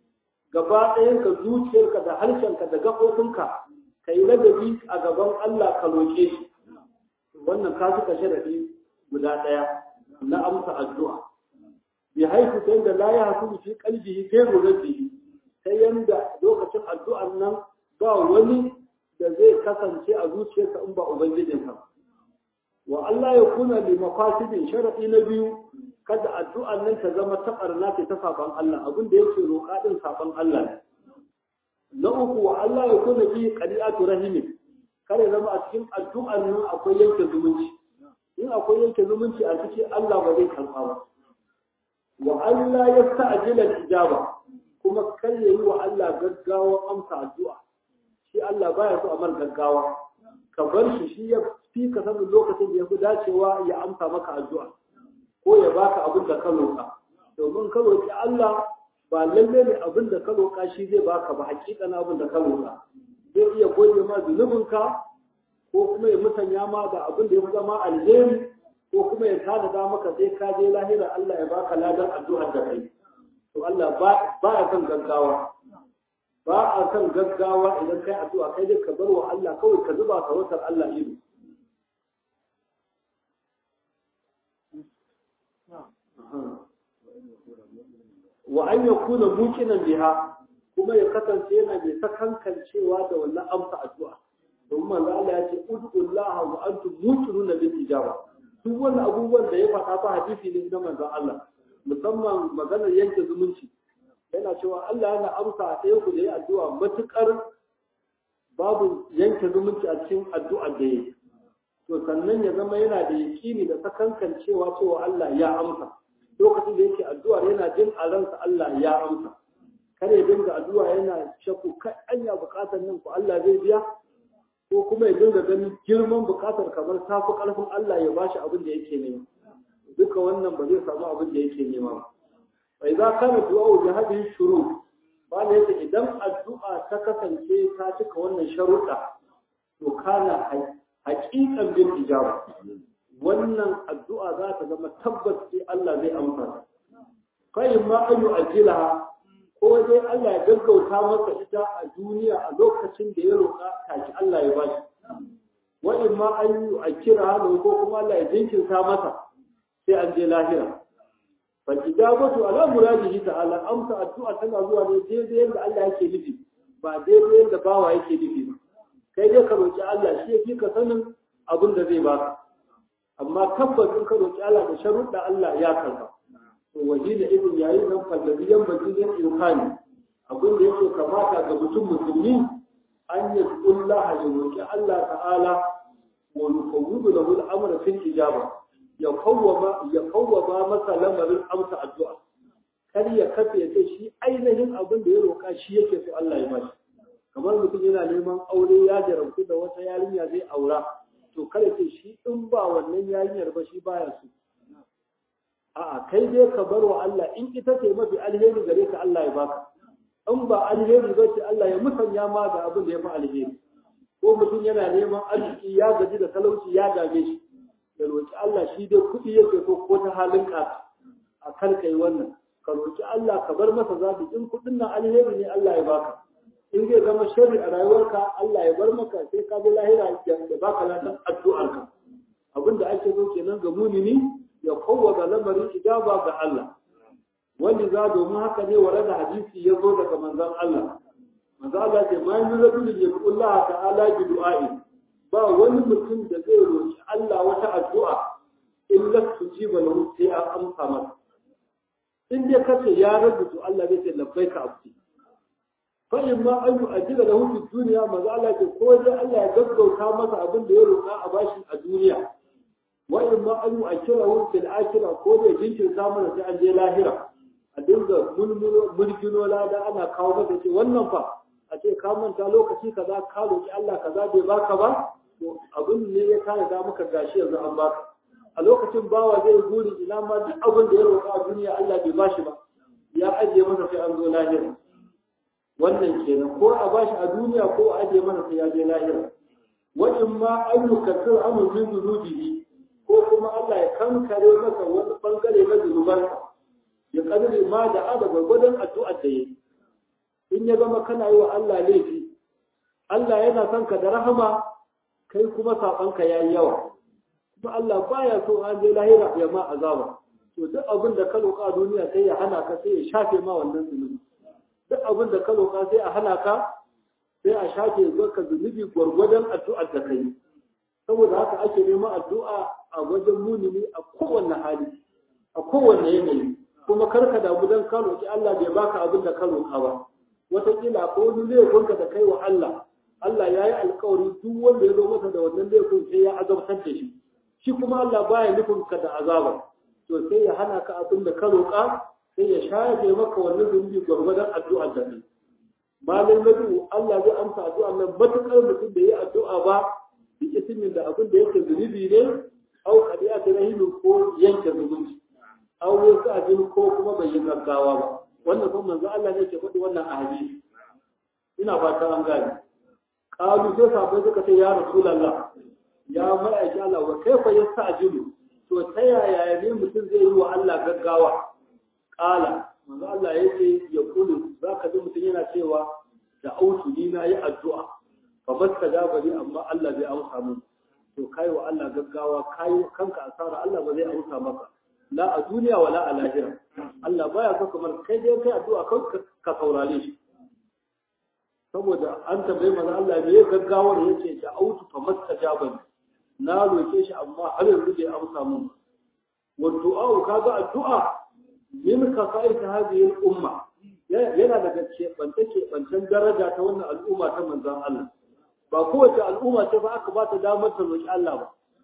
gaba ɗayan ka zuciyarka da harshenka da gaɓoɓinka ka yi ladabi a gaban Allah ka roƙe shi wannan ka suka sharadi guda ɗaya na amsa addu'a bi haifu ta yadda la ya hasu fi qalbihi sai rabbihi ta yanda lokacin addu'an nan ba wani da zai kasance a zuciyarsa in ba ubangijinsa wa Allah ya kuna li mafasidin sharadi na biyu kada addu'an nan ta zama ta barna ce ta saban Allah abin da yake roƙa din saban Allah ne na uku wa Allah ya kuna bi qadi'atu rahimi kare zama a cikin addu'an nan akwai yanke zumunci in akwai yanke zumunci a cikin Allah ba zai karɓa ba wa Allah ya sta'jila al-ijaba kuma kar yayi wa Allah gaggawa amsa addu'a shi Allah baya so a mar gaggawa ka bar shi shi ya fi ka sanin lokacin da ya fi dacewa ya amsa maka addu'a ko ya baka abin da ka roƙa domin ka roƙi Allah ba lalle ne abin da ka roƙa shi zai baka ba hakikan abin da ka roƙa zai iya goge ma zunubinka ko kuma ya musanya ma da abin da ya fi zama alheri ko kuma ya tada maka sai ka je lahira Allah ya baka ladan addu'ar da kai to Allah ba ya kan gaggawa ba a kan gaggawa idan kai addu'a kai dai ka bar wa Allah kawai ka zuba ka wutar Allah ido wa an yakuna muqinan biha kuma ya kasance yana mai sakankancewa da wannan amsa addu'a domin manzo Allah ya ce ud'ullaha wa antum muqinuna bil ijaba duk wannan abubuwan da ya faɗa ta hadisi ne na manzo Allah musamman maganar yanke zumunci yana cewa Allah yana amsa a ɗaya ku da ya addu'a matuƙar babu yanke zumunci a cikin addu'a da ya to sannan ya zama yana da yaƙini da sakankan cewa cewa Allah ya amsa lokacin da yake addu'a yana jin a ransa Allah ya amsa kare dinga addu'a yana shakku kai anya bukatar nan ko Allah zai biya ko kuma ya dinga ganin girman bukatar kamar ta fi ƙarfin Allah ya bashi abin da yake nema duka wannan ba zai samu abin da yake nema ba bai za kana du'a da hadin shuru ba ne yake idan addu'a ta kasance ta cika wannan sharuɗa to kana haƙiƙan bin ijaba wannan addu'a za ta zama tabbas sai Allah zai amsa fa in ma ayu ajilaha ko dai Allah ya gaggauta masa ita a duniya a lokacin da ya roƙa taki Allah ya bashi wa in ma an yi a kira hannu ko kuma Allah ya jinkirta masa sai an je lahira fa ijabatu ala muradihi ta'ala amsa addu'a tana zuwa ne daidai yadda Allah yake nufi ba daidai yadda bawa yake nufi ba kai dai ka roƙi Allah shi yake ka sanin abin da zai baka amma tabbas in ka roƙi Allah da sharuɗa Allah ya karba waje da irin yayin nan fallabi yan bajin ilhani abin da yake kamata ga mutum musulmi an yi kullaha ya roƙi Allah ta'ala wa yufawwidu lahu al-amra fil ijaba ya kawwama ya kawwama masa lamarin amsa addu'a kar ya kafe ya ce shi ainihin abin da ya roƙa shi yake so Allah ya bashi kamar mutum yana neman aure ya jarabtu da wata yarinya zai aura to kada ce shi in ba wannan yarinyar ba shi baya so a'a kai dai ka bar wa Allah in ita ce mafi alheri gare ka Allah ya baka in ba alheri ba ce Allah ya musanya ma da abin da ya fi alheri ko mutum yana neman arziki ya gaji da talauci ya dame shi ya roki Allah shi dai kuɗi yake so ko ta halin ƙasa a kan kai wannan ka roki Allah ka bar masa zabi in kuɗin nan alheri ne Allah ya baka in zai zama sharri a rayuwarka Allah ya bar maka sai ka bi lahira ya baka ladan addu'arka abin da ake so kenan ga munini ya kowwaga lamarin ijaba ga Allah wanda za domin haka ne ware da hadisi ya zo daga manzon Allah manzon Allah ce ma yi rajulin ya Allah ta'ala bi du'a'i ba wani mutum da zai roki Allah wata addu'a illa tujiba lahu sai an amsa masa in dai kace ya rubutu Allah zai ce labbaika abdi fa in ma an yu'ajjila lahu fi dunya manzon Allah ce ko dai Allah ya gaggauta masa abin da ya roka a bashi a duniya wa'in ma an yi a kira fil akira ko da jinkirta mana sai an je lahira a dinga mulmino lada ana kawo masa ce wannan fa a ce ka manta lokaci kaza ka roki Allah kaza bai baka ba to abin ne ya kare da maka gashi yanzu an baka a lokacin bawa zai guri ina ma duk abin da ya roƙa a duniya Allah bai bashi ba ya ajiye masa sai an zo lahira wannan kenan ko a bashi a duniya ko a ajiye masa sai ya je lahira wa in ma an yukaffir amru min dhunubihi ko kuma Allah ya kankare masa wani bangare na zunubansa ya kadare ma da ada gwargwadon addu'ar da yi in ya zama kana yi wa Allah laifi Allah yana son ka da rahama kai kuma sabanka yayi yawa kuma Allah baya so an je lahira ya ma azaba to duk abin da ka roƙa duniya sai ya hana ka sai ya shafe ma wannan zunubi duk abin da ka roƙa sai a hana ka sai a shafe maka zunubi gwargwadon addu'ar da kai saboda haka ake neman addu'a a wajen munini a kowanne hali a kowanne yanayi kuma karka damu dan ka roki Allah bai baka abin da ka roka ba wataƙila ko wani laifinka da kai wa Allah Allah ya yi alkawari duk wanda ya zo masa da wannan laifin sai ya azabtar da shi shi kuma Allah baya nufin ka da azaba to sai ya hana ka abin da ka roka sai ya shafe maka wannan zunubi gwargwadon addu'ar da kai malai nadu Allah zai amsa addu'a nan matukar mutum da yi addu'a ba bi ismin da abin da yake zunubi ne au qadiyatu rahimin ko yanke zumunci au wasu abin ko kuma bai yi gaggawa ba wannan kuma manzo Allah ne ke faɗi wannan a hadisi ina fata an gane qalu sai sahabbai suka ce ya rasulullah ya ma'aiki Allah wa kaifa yasta'jilu to ta yaya ne mutum zai yi wa Allah gaggawa qala manzo Allah yake ya kulu zaka ji mutum yana cewa da autu ni na yi addu'a fa basta da bari amma Allah zai amsa min to kai wa Allah gaggawa kai kanka asara Allah ba zai amsa maka la a duniya wala a lahira Allah baya so kamar kai dai kai addu'a kai ka saurare shi saboda an tambaye manzo Allah me gaggawar yace da autu fa mastajaba na roke shi amma har yanzu bai amsa min wa du'a kaga addu'a min kasa'ir hadhihi al-umma yana daga keɓance keɓancen daraja ta wannan al'umma ta manzon Allah ba kowace al'umma ce ba aka ba ta damar ta roƙi Allah ba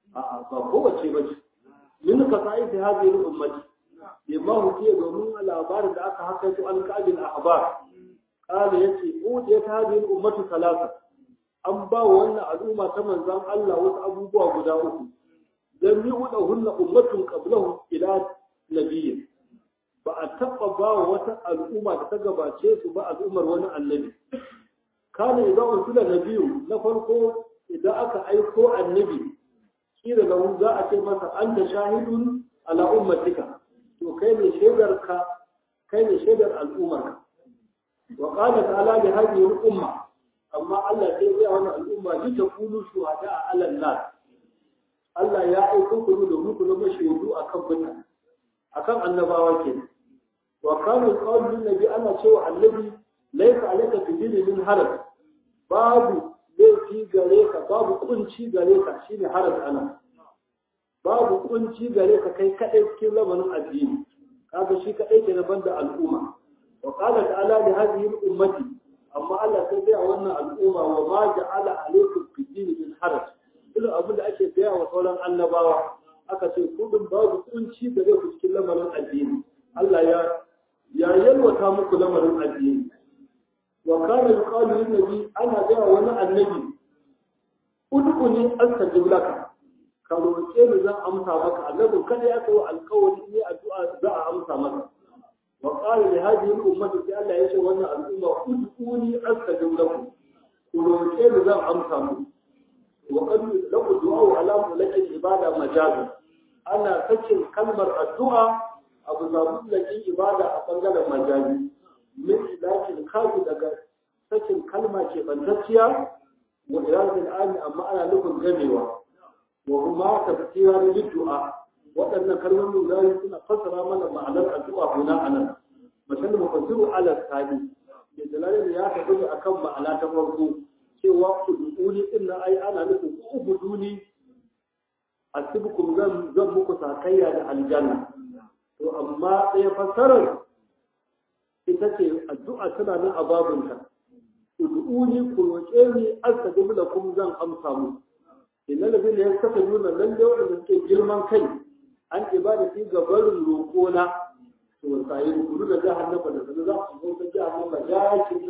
a'a ba kowace ba ce min ka sa'i ta hadhihi ummati bima hukiya domin labarin da aka haka su alƙabin ahbar qala yace udiya ta hadhihi ummatu salasa an ba wa wannan al'umma ta manzon Allah wasu abubuwa guda uku dan yi wuda hunna ummatun qablahu ila nabiyyin ba a taɓa ba wa wata al'umma da ta gabace su ba al'ummar wani annabi kana idan ursula nabiyu na farko idan aka aiko annabi kila lahu za a ce masa anta shahidun ala ummatika to kai ne shaidar ka kai ne shaidar al'ummar ka wa qala ta'ala li hadhihi al-umma amma Allah sai ya wannan al'umma ji ta kulu shuhada ala nas Allah ya aiko ku domin ku zama shaidu akan mutane akan annabawa kenan wa kana qawlu nabi ana cewa annabi laysa alayka fi dini min haraj babu laifi gare ka babu kunci gare ka shine haraj ana babu kunci gare ka kai kadai cikin lamarin addini kaga shi kadai ke daban da al'umma wa qala ta'ala li hadhihi al-ummati amma Allah sai ya wannan al'umma wa ma ja'ala alaykum fi dini min haraj irin abin da ake gaya wa sauran annabawa aka ce kudin babu kunci gare ku cikin lamarin addini Allah ya ya yalwata muku lamarin addini wa kana yuqalu lin nabi ana ga wani annabi ud'uni astajib laka ka roƙe ni zan amsa maka annabi kada ya kawo alƙawari ne addu'a za a amsa maka wa qala li hadhihi al-ummati sai Allah ya ce wannan al'umma ud'uni astajib lakum ku roƙe ni zan amsa muku wa qad lahu du'a ala mulkin ibada majazan ana sakin kalmar addu'a abu zaɓuɓɓulakin ibada a ɓangaren majazi min ilakin kafi daga sakin kalma ke bantacciya wa irazin ami amma ana nufin gamewa wa kuma tafsira da du'a waɗannan kalmomin zai suna fassara mana ma'anar addu'a guna anan misali mufassiru ala sani da dalalin ya tafi ne akan ma'ana ta farko cewa uduni din nan ai ana nufin ku ubuduni asibukum zan zan muku sakayya da aljanna to amma ɗaya fassarar ita ce addu'a tana nan a babunta ud'uni ku roƙe ni astajib lakum zan amsa mu inna ladina yastakbiruna lalle wanda suke girman kai an ibada fi gabarin roƙona to sai ku da jahannama da sanin za su zo ta jahannama ya ce